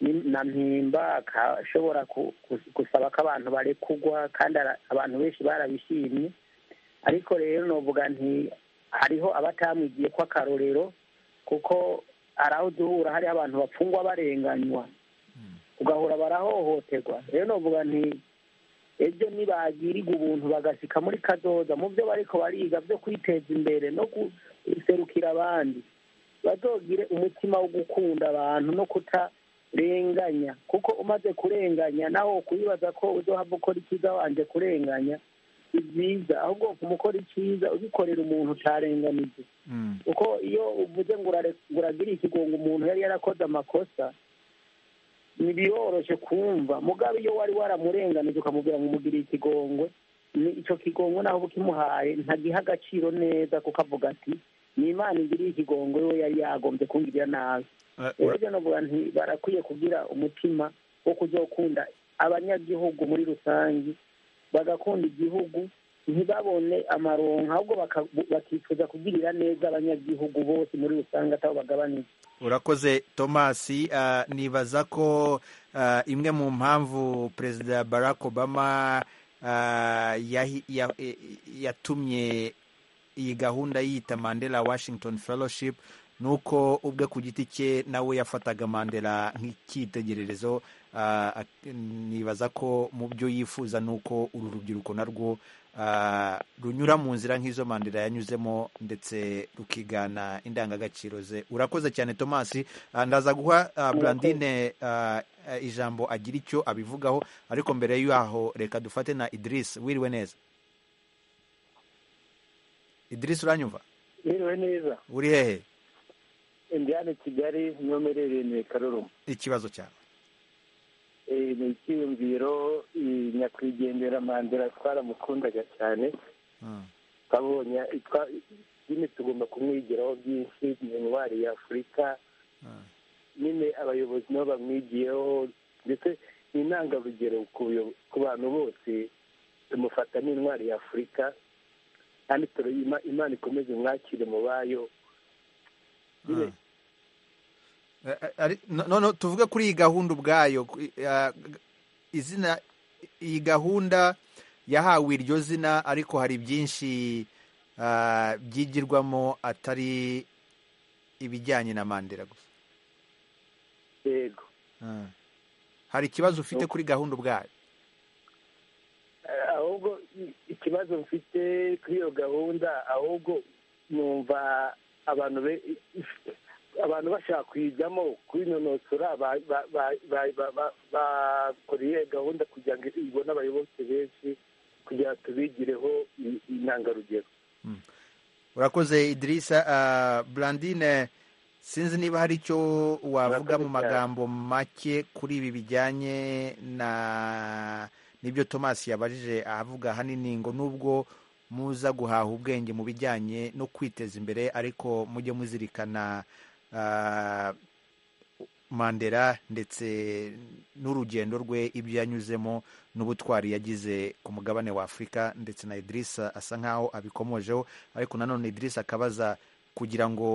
ni- na mpimba akashobora ku- ku- gusaba ko abantu barekugwa kandi ara- abantu benshi barabishimye ariko rero novuga nti hariho abatamwigiye ko akarorero kuko araho duhura hariho abantu bapfungwa barenganywa ugahora barahohoterwa rero novuga nti ejo nibagirirwa ubuntu bagasika muri kadoza mu byo bariko bariga byo kwiteza imbere no guserukira abandi bazogire umutima wo gukunda abantu no kutarenganya kuko umaze kurenganya nawe kuyibaza ko uzohava ukora icyiza wanje kurenganya si byiza ahubwo kumukora icyiza ubikorera umuntu utarenganije Mm. kuko iyo uvuze ngo urare- uragira ikigongo umuntu yari yarakoze amakosa ntibiroroshe kumva mugabe iyo wari waramurenganije ukamubwira ngo umugiriye ikigongo ni icyo kigongo naho uba ukimuhaye ntagiha agaciro neza kuko avuga ati ni imana igiriye ikigongo we yari yagombye kungirira nabi Eh, rero ura- ibyo navuga nti barakwiye kugira umutima wo kuzokunda abanyagihugu muri rusange bagakunda igihugu ntibabone amaronka ahubwo baka- bakifuza kugirira neza abanyagihugu bose muri rusange atabo bagabanije urakoze thomas Ah, nibaza ko ah, imwe mu mpamvu perezida barack obama ah, yahi- ya- eh, yatumye iyi gahunda yiyita mandela washington fellowship ni uko ubwe ku giti cye nawe yafataga mandela nk'icyitegererezo Ah, ak- nibaza ko mu byo yifuza ni uko uru rubyiruko narwo ah, runyura mu nzira nk'izo mandela yanyuzemo ndetse rukigana indangagaciro ze urakoze cyane thomas Ah, ndaza guha ah, brandine ah, ah, ijambo agira icyo abivugaho ariko mbere y'aho reka dufate na idirisi wiriwe neza idirisi uranyumva biriwe neza uri hehe indiana kigali niyo mperereye ni karoroma ikibazo cyawe ni icyiyumviro iyi nyakwigendera mandela twaramukundaga cyane Mm. twabonye twa- nyine tugomba kumwigiraho byinshi ni intwari ya afurika Mm. nyine abayobozi nabo bamwigiyeho ndetse ni intangarugero ku buyo- ku bantu bose tumufata nk'intwari ya afurika kandi turayima imana ikomeze mwakire mu bayo nyine Mm. Eh, eh, ari- no- no- no, tuvuge kuri iyi gahunda ubwayo ku- eh, g- izina iyi gahunda yahawe iryo zina ariko hari byinshi ah, byigirwamo atari ibijyanye na mandela gusa yego Ah. hari ikibazo ufite kuri gahunda ubwayo Eh, ahubwo i- ikibazo mfite kuri iyo gahunda ahubwo numva abantu be- abantu bashaka kuyijyamo kwinonosora ba- ba- ba- ba- ba- ba- bakoreye gahunda kugira ngo ibone abayoboke benshi kugira ngo tubigireho i- intangarugero urakoze idirisa Ah, brandine sinzi niba hari icyo wavuga mu Urakoze cyane. magambo make kuri ibi bijyanye na n'ibyo thomas yabajije ahavuga ahanini ngo nubwo muza guhaha ubwenge mu bijyanye no kwiteza imbere ariko mujye muzirikana ah, mandela ndetse n'urugendo rwe ibyo yanyuzemo n'ubutwari yagize ku mugabane wa afurika ndetse na idirisa asa nk'aho abikomojeho ariko nanone idirisa akabaza kugira ngo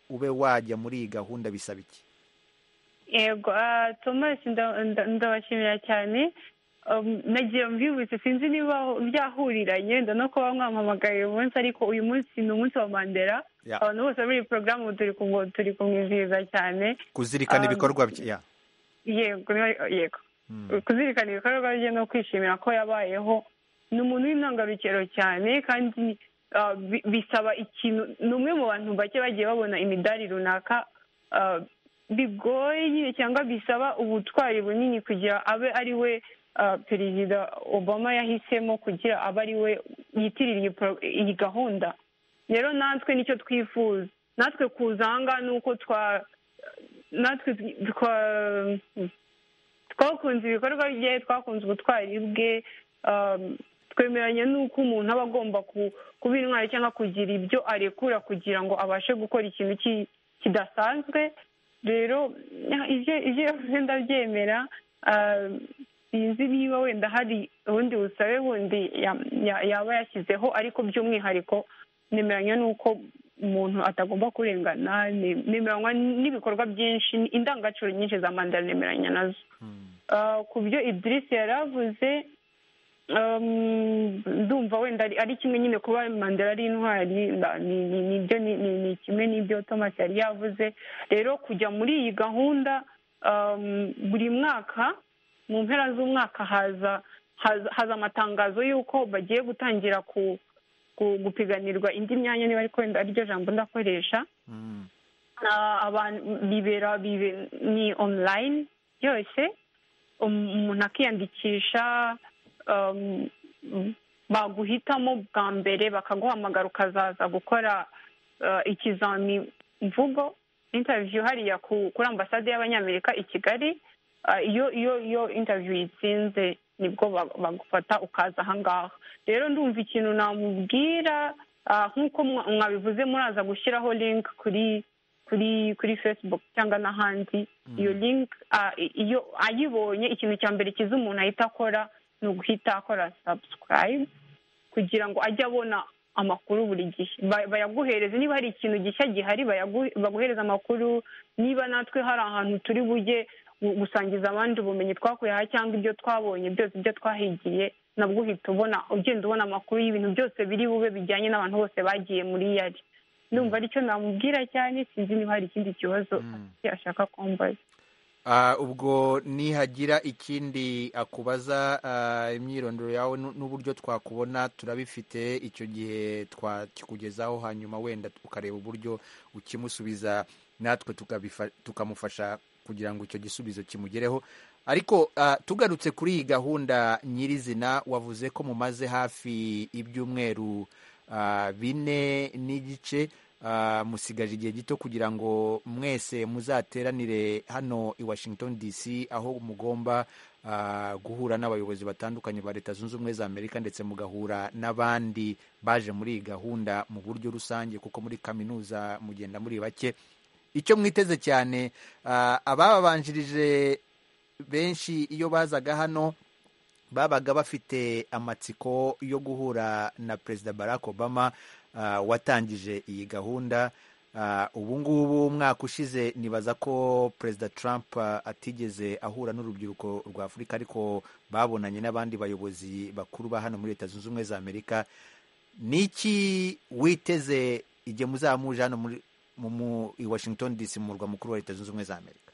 ube wajya muri iyi gahunda bisaba iki yego ah, thomas nda- nda- ndabashimira cyane nagiye mbibutse sinzi niba byahuriranye no kuba mwampamagaye uyu munsi ariko uyu munsi ni umunsi wa mandela Yeah. abantu bose muri iyi porogaramu turi kumwo- turi kumwizihiza cyane kuzirikana Um, ibikorwa bye Yeah. yego niba- yego Mm. kuzirikana ibikorwa bye no kwishimira ko yabayeho ni umuntu w'intangarugero cyane kandi ah, bi- bisaba ikintu ni umwe mu bantu bake bagiye babona imidari runaka ah, bigoye nyine cyangwa bisaba ubutwari bunini kugira abe ari we ah, perezida obama yahisemo kugira abe ari we yitirira iyi pro- iyi gahunda rero natwe nicyo twifuza natwe kuzanga ni uko twa natwe twa twakunze ibikorwa bye twakunze ubutwari bwe um, twemeranya n'uko umuntu aba agomba ku- kuba intwari cyangwa kugira ibyo arekura kugira ngo abashe gukora ikintu ki- kidasanzwe rero ibyo ibyo yavuze ndabyemera ah, sinzi niba wenda hari ubundi busabe bundi ya- ya- yaba yashyizeho ariko by'umwihariko nemeranya n'uko umuntu atagomba kurengana ne- nemeranywa n'ibikorwa byinshi indangagaciro nyinshi za mandara nemeranya nazo Ah, ku byo idirisi yari avuze um, ndumva wenda ari- ari kimwe nyine kuba mandela ari intwari nda- ni- ni- nibyo ni- ni ni kimwe n'ibyo thomas yari yavuze rero kujya muri iyi gahunda um, buri mwaka mu mpera z'umwaka haza haza haza amatangazo y'uko bagiye gutangira ku ku- gupiganirwa indi myanya niba ariko wenda ariryo jambo ndakoresha Mm. Ah, abantu bibera bibe- ni online yose Um- umuntu akiyandikisha um, baguhitamo bwa mbere bakaguhamagara ukazaza gukora uh, ikizami mvugo interview hariya ku- kuri ambasade y'abanyamerika i kigali Ah, iyo iyo iyo interview yitsinze nibwo ba- bagufata ukaza ahangaha rero ndumva ikintu namubwira ah, nk'uko mwa- mwabivuze muraza gushyiraho link kuri kuri kuri facebook cyangwa n'ahandi iyo link ah, i- iyo ayibonye ikintu cya mbere kiza umuntu ahita akora ni uguhita akora subscribe kugira ngo ajye abona amakuru buri gihe Ba- bayaguhereze niba hari ikintu gishya gihari bayagu- baguhereza amakuru niba natwe hari ahantu turi bujye gu- gusangiza abandi ubumenyi twakuye aha cyangwa ibyo twabonye byose ibyo twahigiye nabwo uhita ubona ugenda ubona amakuru y'ibintu byose biri bube bijyanye n'abantu bose bagiye muri yari ndumva aricyo namubwira cyane sinzi niba hari ikindi kibazo afite ashaka kumbaza Ah, ubwo nihagira ikindi akubaza ah, imyirondoro yawe nu- n'uburyo twakubona turabifite icyo gihe twakikugezaho hanyuma wenda ukareba uburyo ukimusubiza natwe tukabifa- tukamufasha kugira ngo icyo gisubizo kimugereho ariko ah, tugarutse kuri iyi gahunda nyirizina wavuze ko mumaze hafi ibyumweru ah, bine n'igice ah, musigaje igihe gito kugira ngo mwese muzateranire hano i washington dc aho mugomba ah, guhura n'abayobozi batandukanye ba leta zunze ubumwe za amerika ndetse mugahura n'abandi baje muri iyi gahunda mu buryo rusange kuko muri kaminuza mugenda muri bake icyo mwiteze cyane ah, abababanjirije benshi iyo bazaga hano babaga bafite amatsiko yo guhura na perezida barack obama ah, watangije iyi gahunda Ah, ubu ngubu umwaka ushize nibaza ko perezida trump ah, atigeze ahura n'urubyiruko rwa afurika ariko babonanye n'abandi bayobozi bakuru ba hano muri leta zunze ubumwe za amerika niki witeze igihe muzaba muje hano muri mu, mu, i washington dc mu murwa mukuru wa leta zunze ubumwe za amerika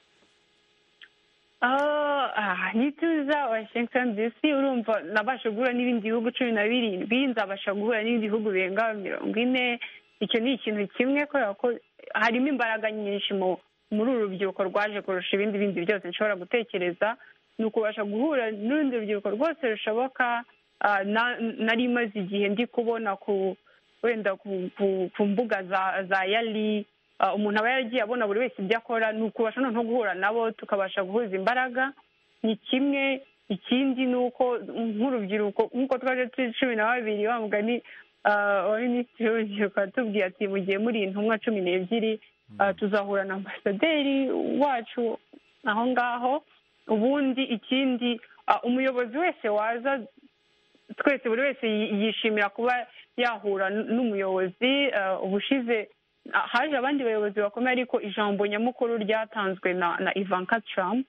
Ah, ah, nituza washington dc urumva nabasha guhura n'ibindi bihugu cumi na birindwi nzabasha guhura n'ibindi bihugu birenga mirongo ine icyo ni ikintu kimwe kubera ko harimo imbaraga nyinshi mu- muri uru rubyiruko rwaje kurusha ibindi bindi byose nshobora gutekereza ni ukubasha guhura n'urundi rubyiruko rwose rushoboka ah, na- nari maze igihe ndi kubona ku wenda ku- ku- ku mbuga za za yali Ah, umuntu aba yaragiye abona buri wese ibyo akora ni ukubasha noneho guhura nabo tukabasha guhuza imbaraga ni kimwe ikindi ni uko nk'urubyiruko nk'uko twaje turi cumi na babiri wa mugani ah, wa minisitiri w'urubyiruko atubwiye ati mugihe muri intumwa cumi n'ebyiri ah, tuzahura na ambasaderi wacu aho ngaho ubundi ikindi ah, umuyobozi wese waza twese buri wese yi- yishimira kuba yahura n- n'umuyobozi ah, ubushize ah, haje abandi bayobozi bakomeye ariko ijambo nyamukuru ryatanzwe na na ivanka trump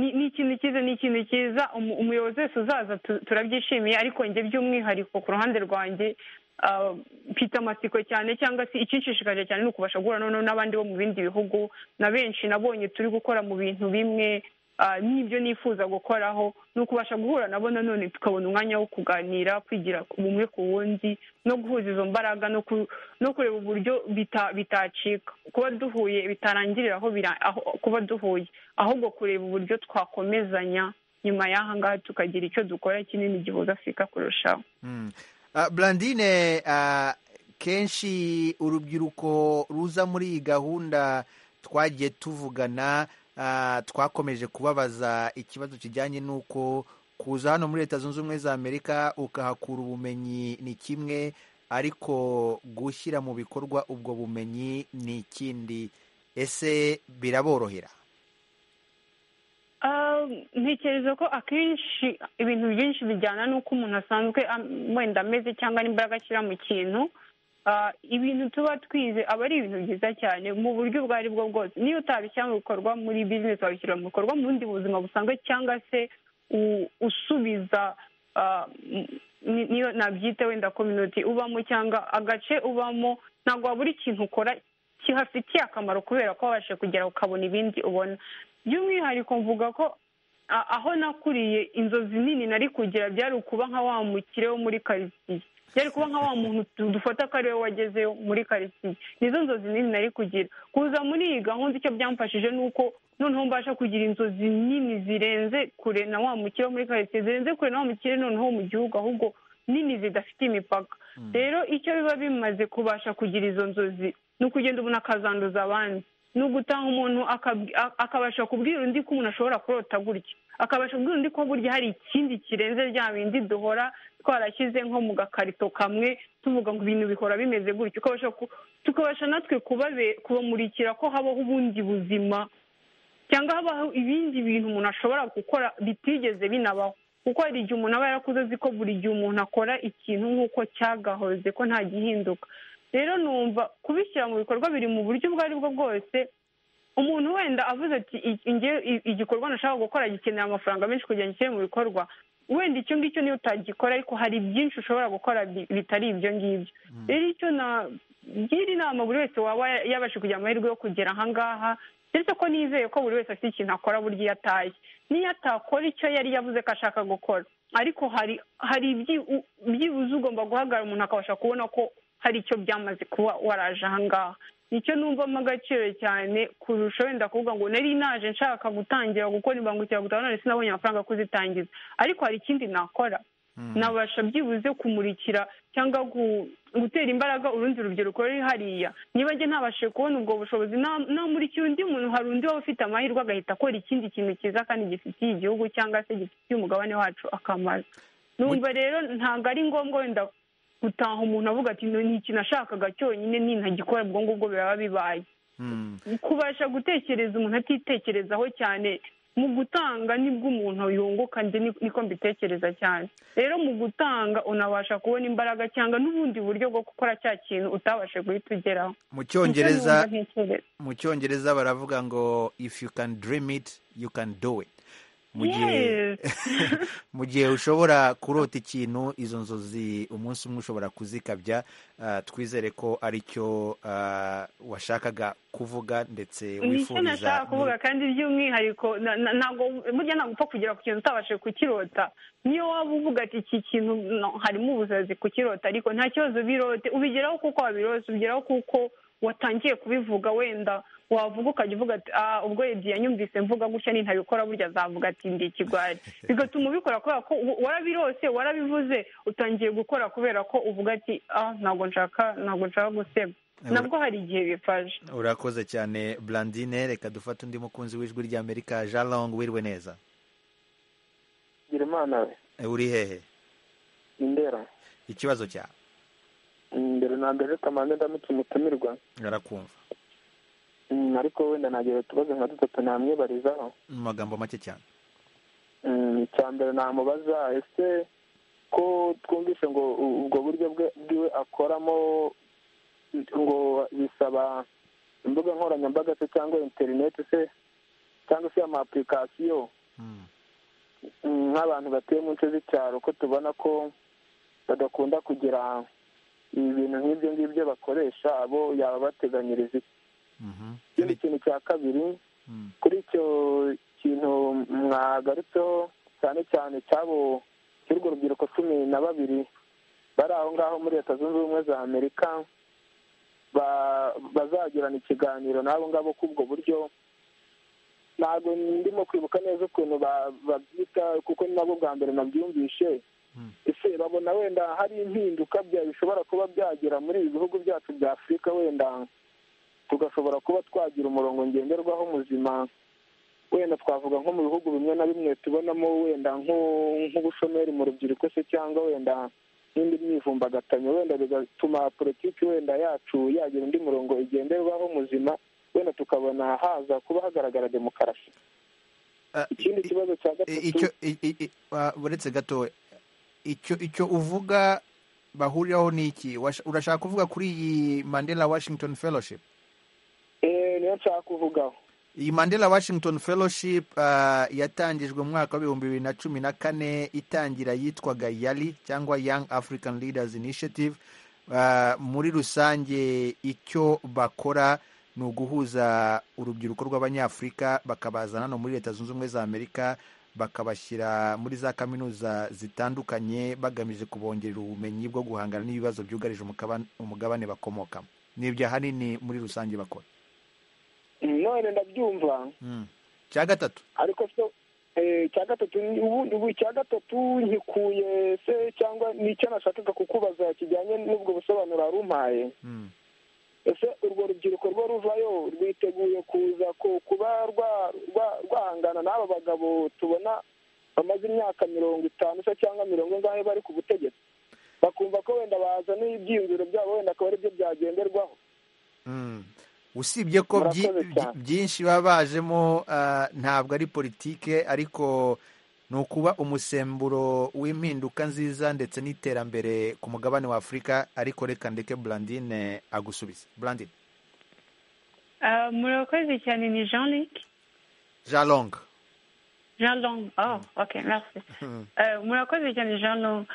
ni ikintu cyiza ni ikintu cyiza umuyobozi wese uzaza turabyishimiye ariko njye by'umwihariko ku ruhande rwanjye mfite amatsiko cyane cyangwa se ikinshishikaje cyane ni ukubasha guhura noneho n'abandi bo mu bindi bihugu na benshi nabonye turi gukora mu bintu bimwe n'ibyo nifuza gukoraho ni ukubasha guhura nabo nanone tukabona umwanya wo kuganira kwigira umwe ku wundi no guhuza izo mbaraga no kureba uburyo bitacika kuba duhuye bitarangirira aho kuba duhuye ahubwo kureba uburyo twakomezanya nyuma y'aha ngaha tukagira icyo dukora kinini gihuza afurika kurushaho burandine kenshi urubyiruko ruza muri iyi gahunda twagiye tuvugana twakomeje kubabaza ikibazo kijyanye n'uko kuza hano muri leta zunze ubumwe za amerika ukahakura ubumenyi ni kimwe ariko gushyira mu bikorwa ubwo bumenyi ni ikindi ese biraborohera ntekereza ko akenshi ibintu byinshi bijyana n'uko umuntu asanzwe wenda ameze cyangwa n'imbaraga ashyira mu kintu ibintu tuba twize aba ari ibintu byiza cyane mu buryo ubwo ari bwo bwose niyo utabishyira mu bikorwa muri bizinesi wabishyira mu bikorwa mu bundi buzima busanzwe cyangwa se usubiza niyo nabyita wenda komyuti ubamo cyangwa agace ubamo ntabwo waba buri kintu ukora kihafitiye akamaro kubera ko wabashe kugera ukabona ibindi ubona by'umwihariko mvuga ko aho nakuriye inzozi nini nari kugira byari ukuba nka wa mukire wo muri karitsiye byari kuba nka wa muntu dufata ko ariwe wagezeyo muri karitsiye nizo nzozi nini nari kugira kuza muri iyi gahunda icyo byamfashije ni uko noneho mbasha kugira inzozi nini zirenze kure na wa mukire wo muri karitsiye zirenze kure na wa mukire noneho mu gihugu ahubwo nini zidafite imipaka rero icyo biba bimaze kubasha kugira izo nzozi ni ukugenda umuntu akazanduza abandi ni ugutanga umuntu akabasha kubwira undi ko umuntu ashobora kurota gutya akabasha kubwira undi ko burya hari ikindi kirenze rya bindi duhora twarashyize nko mu gakarito kamwe tuvuga ngo ibintu bihora bimeze gutya tukabasha natwe kubamurikira ko habaho ubundi buzima cyangwa habaho ibindi bintu umuntu ashobora gukora bitigeze binabaho kuko hari igihe umuntu aba yarakuze azi ko buri gihe umuntu akora ikintu nk'uko cyagahoze ko nta gihinduka rero numva kubishyira mu bikorwa biri mu buryo ubwo ari bwo bwose umuntu wenda avuze ati igikorwa nashaka gukora gikenera amafaranga menshi kugira ngo gishyire mu bikorwa wenda icyo ngicyo niyo utagikora ariko hari byinshi ushobora gukora bitari ibyo ngibyo rero icyo nagira inama buri wese waba yabasha kugira amahirwe yo kugera aha ngaha ndetse ko nizeye ko buri wese afite ikintu akora burya iyo ataye niyo atakora icyo yari yavuze ko ashaka gukora ariko hari hari byibuze ugomba guhagarara umuntu akabasha kubona ko hari icyo byamaze kuba waraje ahangaha nicyo numvamo agaciro cyane kurusha wenda kuvuga ngo nari naje nshaka gutangira gukora imbangukiragutabara none sinabonye amafaranga kuzitangiza ariko hari ikindi nakora nabasha byibuze kumurikira cyangwa gutera imbaraga urundi rubyiruko ruri hariya niba njye ntabashije kubona ubwo bushobozi namurikira undi muntu hari undi waba ufite amahirwe agahita akora ikindi kintu cyiza kandi gifitiye igihugu cyangwa se gifitiye umugabane wacu akamaro numva rero ntabwo ari ngombwa wenda gutaha umuntu avuga ati ni ikintu ashakaga cyonyine ntagikora ubwo ngubwo biba bibaye kubasha gutekereza umuntu atitekerezaho cyane mu gutanga nibwo umuntu yunguka niko mbitekereza cyane rero mu gutanga unabasha kubona imbaraga cyangwa n'ubundi buryo bwo gukora cya kintu utabashe guhita ugeraho mu cyongereza baravuga ngo if you can dream it you can do it mu gihe ushobora kurota ikintu izo nzozi umunsi umwe ushobora kuzikabya twizere ko aricyo washakaga kuvuga ndetse wifuriza nashaka kuvuga kandi by'umwihariko ntabwo burya ntabwo upfa kugera ku kintu utabashije kukirota niyo waba uvuga ati iki kintu harimo ubusazi kukirota ariko nta kibazo birote ubigeraho kuko wabirose ubigeraho kuko watangiye kubivuga wenda wavuga ukajya uvuga ati ubwo ebyiri yanyumvise mvuga gutya nintabikora burya azavuga ati ndi ikigwari bigatuma ubikora kubera ko warabirose warabivuze utangiye gukora kubera ko uvuga ati ntabwo nshaka ntabwo nshaka gusema nabwo hari igihe bifashe urakoze cyane burandine reka dufate undi mukunzi w'ijwi ry'amerika jean long wirwe neza gira imana we uri hehe indera ikibazo cyawe mbere na mbere reka mpande ndamutse umutumirwa barakumva ariko wenda nagira utubazo nka dutatu namwibarizaho mu magambo make cyane icya mbere namubaza ese ko twumvise ngo ubwo buryo bwiwe akoramo ngo bisaba imbuga nkoranyambaga se cyangwa interineti se cyangwa se ama apurikasiyo nk'abantu batuye mu nce z'icyaro ko tubona ko badakunda kugira ibintu nk'ibyo ngibyo bakoresha abo yabateganyiriza iki ikindi kintu cya kabiri kuri icyo kintu mwagarutseho cyane cyane cy'abo cy'urwo rubyiruko cumi na babiri bari aho ngaho muri leta zunze ubumwe za amerika bazagirana ikiganiro n'abo ngabo k'ubwo buryo ntabwo ndimo kwibuka neza ukuntu babyita kuko ni nabwo bwa mbere nabyumvishe ese babona wenda hari impinduka bishobora kuba byagera muri ibi bihugu byacu bya afurika wenda tugashobora kuba twagira umurongo ngenderwaho muzima wenda twavuga nko mu bihugu bimwe na bimwe tubonamo wenda nk'ubushomeri mu rubyiruko se cyangwa wenda n'indi myivumbagatanyo wenda bigatuma politiki wenda yacu yagira undi murongo igenderwaho muzima wenda tukabona haza kuba hagaragara demokarasi ikindi kibazo cya gatatu uretse gato icyo uvuga bahuriraho ni iki urashaka kuvuga kuri iyi mandela washington fellowship niyo nshaka kuvugaho iyi mandela washington fellowship yatangijwe mu mwaka w'ibihumbi bibiri na cumi na kane itangira yitwaga yali cyangwa young african leaders initiative muri rusange icyo bakora ni uguhuza urubyiruko rw'abanyafurika bakabazana hano muri leta zunze ubumwe za amerika bakabashyira muri za kaminuza zitandukanye bagamije kubongerera ubumenyi bwo guhangana n'ibibazo byugarije umugabane bakomokamo ni ibyo ahanini muri rusange bakora none ndabyumva cya gatatu ariko cya gatatu ubu cya gatatu nkikuye se cyangwa nicyo nashakaga kukubaza kijyanye n'ubwo busobanuro wari umpaye ese urwo rubyiruko rwo ruvayo rwiteguye kuza kuba rwahangana n'aba bagabo tubona bamaze imyaka mirongo itanu se cyangwa mirongo ingahe bari ku butegetsi bakumva ko wenda bazana ibyiyumviro byabo wenda akaba aribyo byagenderwaho usibye ko byinshi baba bajemo ntabwo ari politike ariko ni ukuba umusemburo w'impinduka nziza ndetse n'iterambere ku mugabane wa afurika ariko reka ndeke burandine agusubiza burandine murakoze cyane ni jean luc jean long jean long oh ok merci murakoze cyane jean long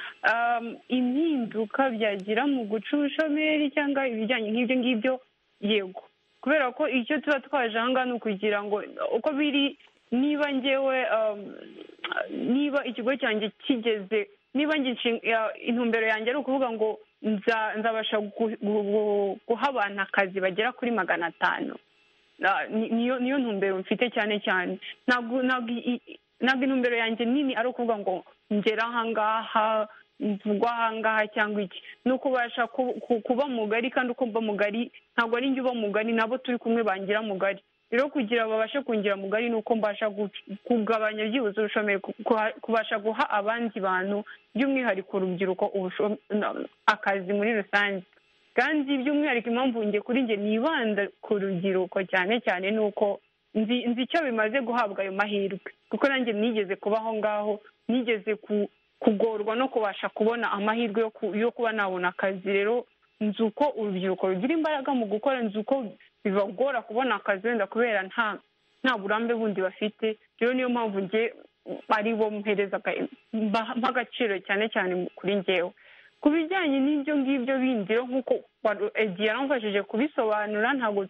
impinduka byagira mu guca ubushomeri cyangwa ibijyanye nk'ibyo ngibyo yego kubera ko icyo tuba twaje aha ngaha ni ukugira ngo uko biri niba ngewe niba ikigo cyanjye kigeze niba intumbero yanjye ari ukuvuga ngo nzabasha guha abantu akazi bagera kuri magana atanu niyo ntumbero mfite cyane cyane ntabwo intumbero yanjye nini ari ukuvuga ngo ngera aha ngaha mvugwa ahangaha cyangwa iki ni ukubasha kuba mugari kandi uko mba mugari ntabwo ari njye uba mugari nabo turi kumwe bangira mugari rero kugira babashe kungira mugari ni uko mbasha kugabanya byibuze ubushomeri kubasha guha abandi bantu by'umwihariko urubyiruko akazi muri rusange kandi by'umwihariko impamvu njye kuri njye nibanda ku rubyiruko cyane cyane ni uko nzi icyo bimaze guhabwa ayo mahirwe kuko nanjye nigeze kuba aho ngaho nigeze ku kugorwa no kubasha kubona amahirwe yo kuba nabona akazi rero nzi uko urubyiruko rugira imbaraga mu gukora nzi uko bibagora kubona akazi wenda kubera nta nta burambe bundi bafite rero niyo mpamvu nge ari bo mpereza agaciro cyane cyane kuri ngewe ku bijyanye n'ibyo ngibyo bindi rero nk'uko igihe yaramfashije kubisobanura ntabwo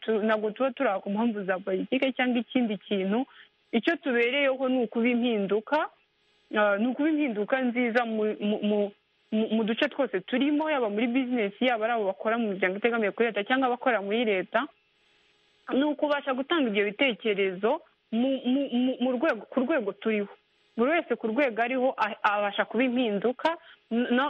tuba turi ku mpamvu za politiki cyangwa ikindi kintu icyo tubereyeho ni ukuba impinduka ni ukuba impinduka nziza mu duce twose turimo yaba muri bizinesi yaba ari abo bakora mu miryango itegamiye kuri leta cyangwa abakora muri leta ni ukubasha gutanga ibyo bitekerezo mu rwego ku rwego turiho buri wese ku rwego ariho abasha kuba impinduka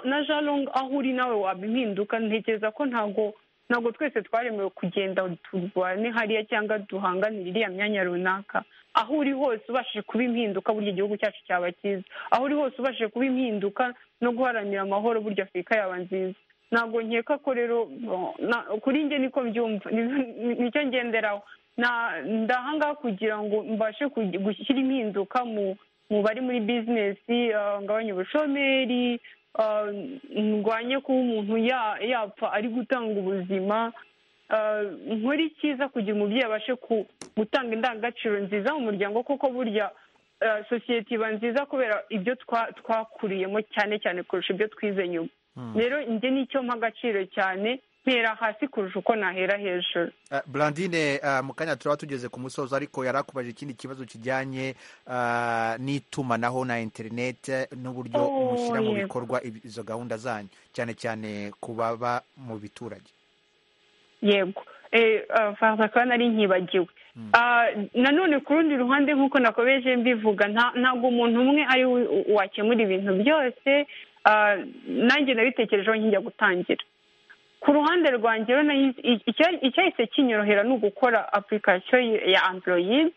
na jaronga aho uri nawe waba impinduka ntekereza ko ntabwo ntabwo twese twaremewe kugenda turwane hariya cyangwa duhanganira iriya myanya runaka aho uri hose ubashije kuba impinduka burya igihugu cyacu cyaba cyiza aho uri hose ubashije kuba impinduka no guharanira amahoro burya afurika yaba nziza ntabwo nkeka ko rero kuri njye niko mbyumva nicyo ngenderaho ndahangaha kugira ngo mbashe gushyira impinduka mu bari muri bizinesi ngabanye ubushomeri ndwanye kuba umuntu yapfa ari gutanga ubuzima nkora icyiza kugira umubyeyi abashe gutanga indangagaciro nziza mu muryango kuko burya sosiyete iba nziza kubera ibyo twakuriyemo cyane cyane kurusha ibyo twize nyuma rero njye nicyo mpa agaciro cyane ntera hasi kurusha uko nahera hejuru burandine mu kanya turaba tugeze ku musozo ariko yari akubaje ikindi kibazo kijyanye n'itumanaho na interinete n'uburyo mushyira mu bikorwa izo gahunda zanyu cyane cyane ku baba mu biturage yego akaba nari nkibagiwe nanone ku rundi ruhande nk'uko nakomeje mbivuga ntabwo umuntu umwe ari wakemura ibintu byose nanjye nabitekerejeho nkijya gutangira ku ruhande rwanjye icyahise kinyorohera ni ugukora apurikasiyo ya android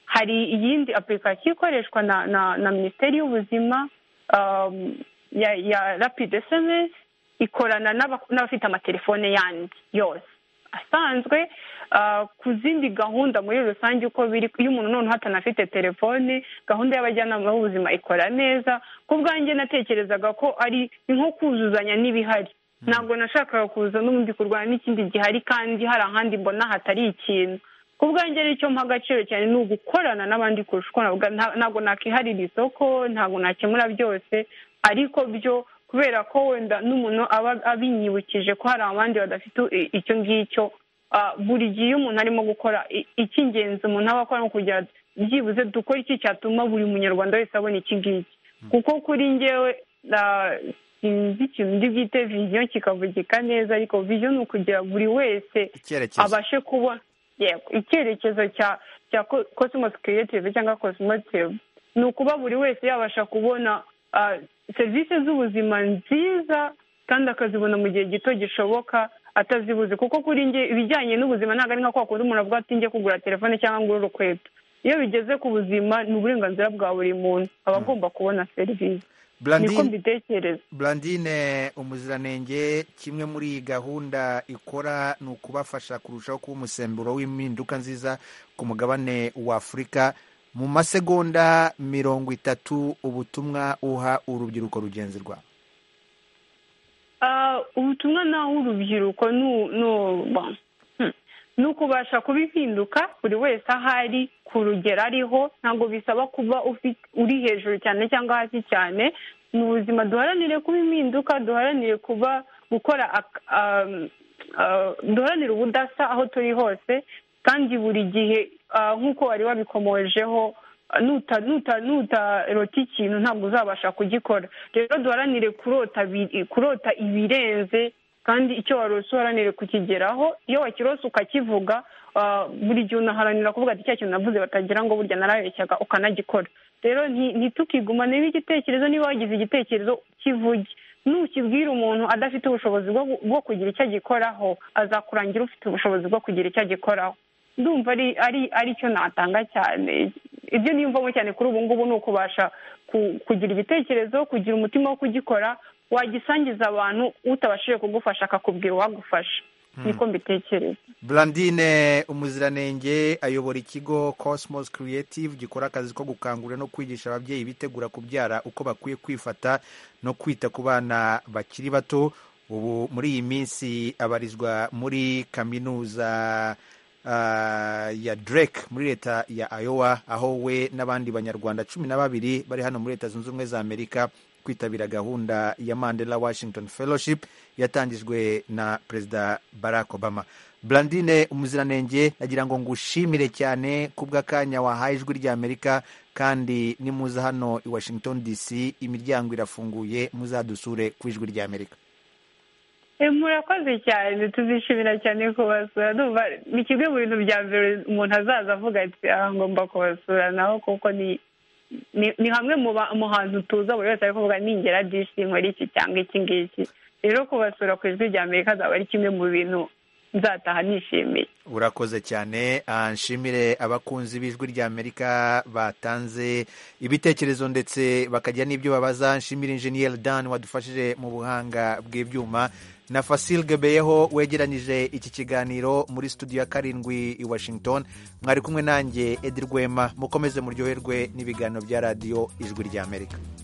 hari iyindi apurikasiyo ikoreshwa na minisiteri y'ubuzima ya rapide semesi ikorana n'abafite amatelefone yandi yose asanzwe ku zindi gahunda muri rusange uko biri iyo umuntu noneho atanafite telefone gahunda y'abajyanama b'ubuzima ikora neza ku bwanjye natekerezaga ko ari nko kuzuzanya n'ibihari ntabwo nashakaga kuza n'ubundi kurwana n'ikindi gihari kandi hari ahandi mbona hatari ikintu ku bwanjye aricyo mpa agaciro cyane ni ugukorana n'abandi kurusha ntabwo nakiharira isoko ntabwo nakemura byose ariko byo kubera ko wenda n'umuntu aba abinyibukije ko hari abandi badafite icyo ngicyo buri gihe umuntu arimo gukora icy'ingenzi umuntu aba akora ni kugira byibuze dukore iki cyatuma buri munyarwanda wese abona iki ngiki kuko kuri ngewe sinzi ikintu ndi bwite viziyo kikavugika neza ariko viziyo ni ukugira buri wese abashe kubona icyerekezo cya cosmos creative cyangwa cosmotive ni ukuba buri wese yabasha kubona serivisi z'ubuzima nziza kandi akazibona mu gihe gito gishoboka atazibuze kuko kuri nge ibijyanye n'ubuzima ntabwo ari nka kwa kundi umuntu avuga ati njye kugura telefone cyangwa ngo urukweto iyo bigeze ku buzima ni uburenganzira bwa buri muntu aba agomba kubona serivisi Blandine umuziranenge kimwe muri iyi gahunda ikora ni ukubafasha kurushaho kuba umusemburo w'impinduka nziza ku mugabane wa afurika mu masegonda mirongo itatu ubutumwa uha urubyiruko rugenzi rwawe ubutumwa nawe urubyiruko ni ukubasha kuba impinduka buri wese aho ari ku rugero ariho ntabwo bisaba kuba uri hejuru cyane cyangwa hasi cyane ni ubuzima duharanire kuba impinduka duharanire kuba gukora duharanire ubudasa aho turi hose kandi buri gihe nk'uko wari wabikomojeho nutarota ikintu ntabwo uzabasha kugikora rero duharanire kurota ibirenze kandi icyo warose uharanire kukigeraho iyo wakirose ukakivuga buri gihe unaharanira kuvuga ati cya kintu navuze batagira ngo burya narabeshyaga ukanagikora rero ntitukigumaneho igitekerezo niba wagize igitekerezo kivuge nukibwira umuntu adafite ubushobozi bwo kugira icyo agikoraho azakurangira ufite ubushobozi bwo kugira icyo agikoraho ndumva ari cyo natanga cyane ibyo niyumvamo cyane kuri ubu ngubu ni ukubasha kugira igitekerezo kugira umutima wo kugikora wagisangiza abantu utabashije kugufasha akakubwira uwagufasha niko mbitekereza Blandine umuziranenge ayobora ikigo Cosmos Creative gikora akazi ko gukangurira no kwigisha ababyeyi bitegura kubyara uko bakwiye kwifata no kwita ku bana bakiri bato ubu muri iyi minsi abarizwa muri kaminuza ya Drake muri leta ya Iowa aho we n'abandi banyarwanda cumi na babiri bari hano muri leta zunze ubumwe za Amerika kwitabira gahunda ya Mandela Washington Fellowship yatangijwe na Perezida Barack Obama. Blandine umuziranenge nagira ngo ngushimire cyane kubw'akanya wahaye ijwi rya Amerika kandi nimuza hano i Washington DC imiryango irafunguye muzadusure ku ijwi rya Amerika. murakoze cyane tuzishimira cyane kubasura ndumva ni kimwe mu bintu bya mbere umuntu azaza avuga ati ngomba kubasura naho kuko ni ni hamwe mu hantu tuza buri wese ari kuvuga ningera disi nkora iki cyangwa iki ngiki rero kubasura ku ijwi rya amerika azaba ari kimwe mu bintu nzataha nishimiye urakoze cyane nshimire abakunzi b'ijwi rya amerika batanze ibitekerezo ndetse bakagira n'ibyo babaza nshimire injeniyeri dan wadufashije mu buhanga bw'ibyuma na Fasil Gebeyeho wegeranyije iki kiganiro muri studio ya karindwi i Washington mwari kumwe nanjye Edi Rwema mukomeze muryoherwe n'ibiganiro bya radiyo ijwi ry'Amerika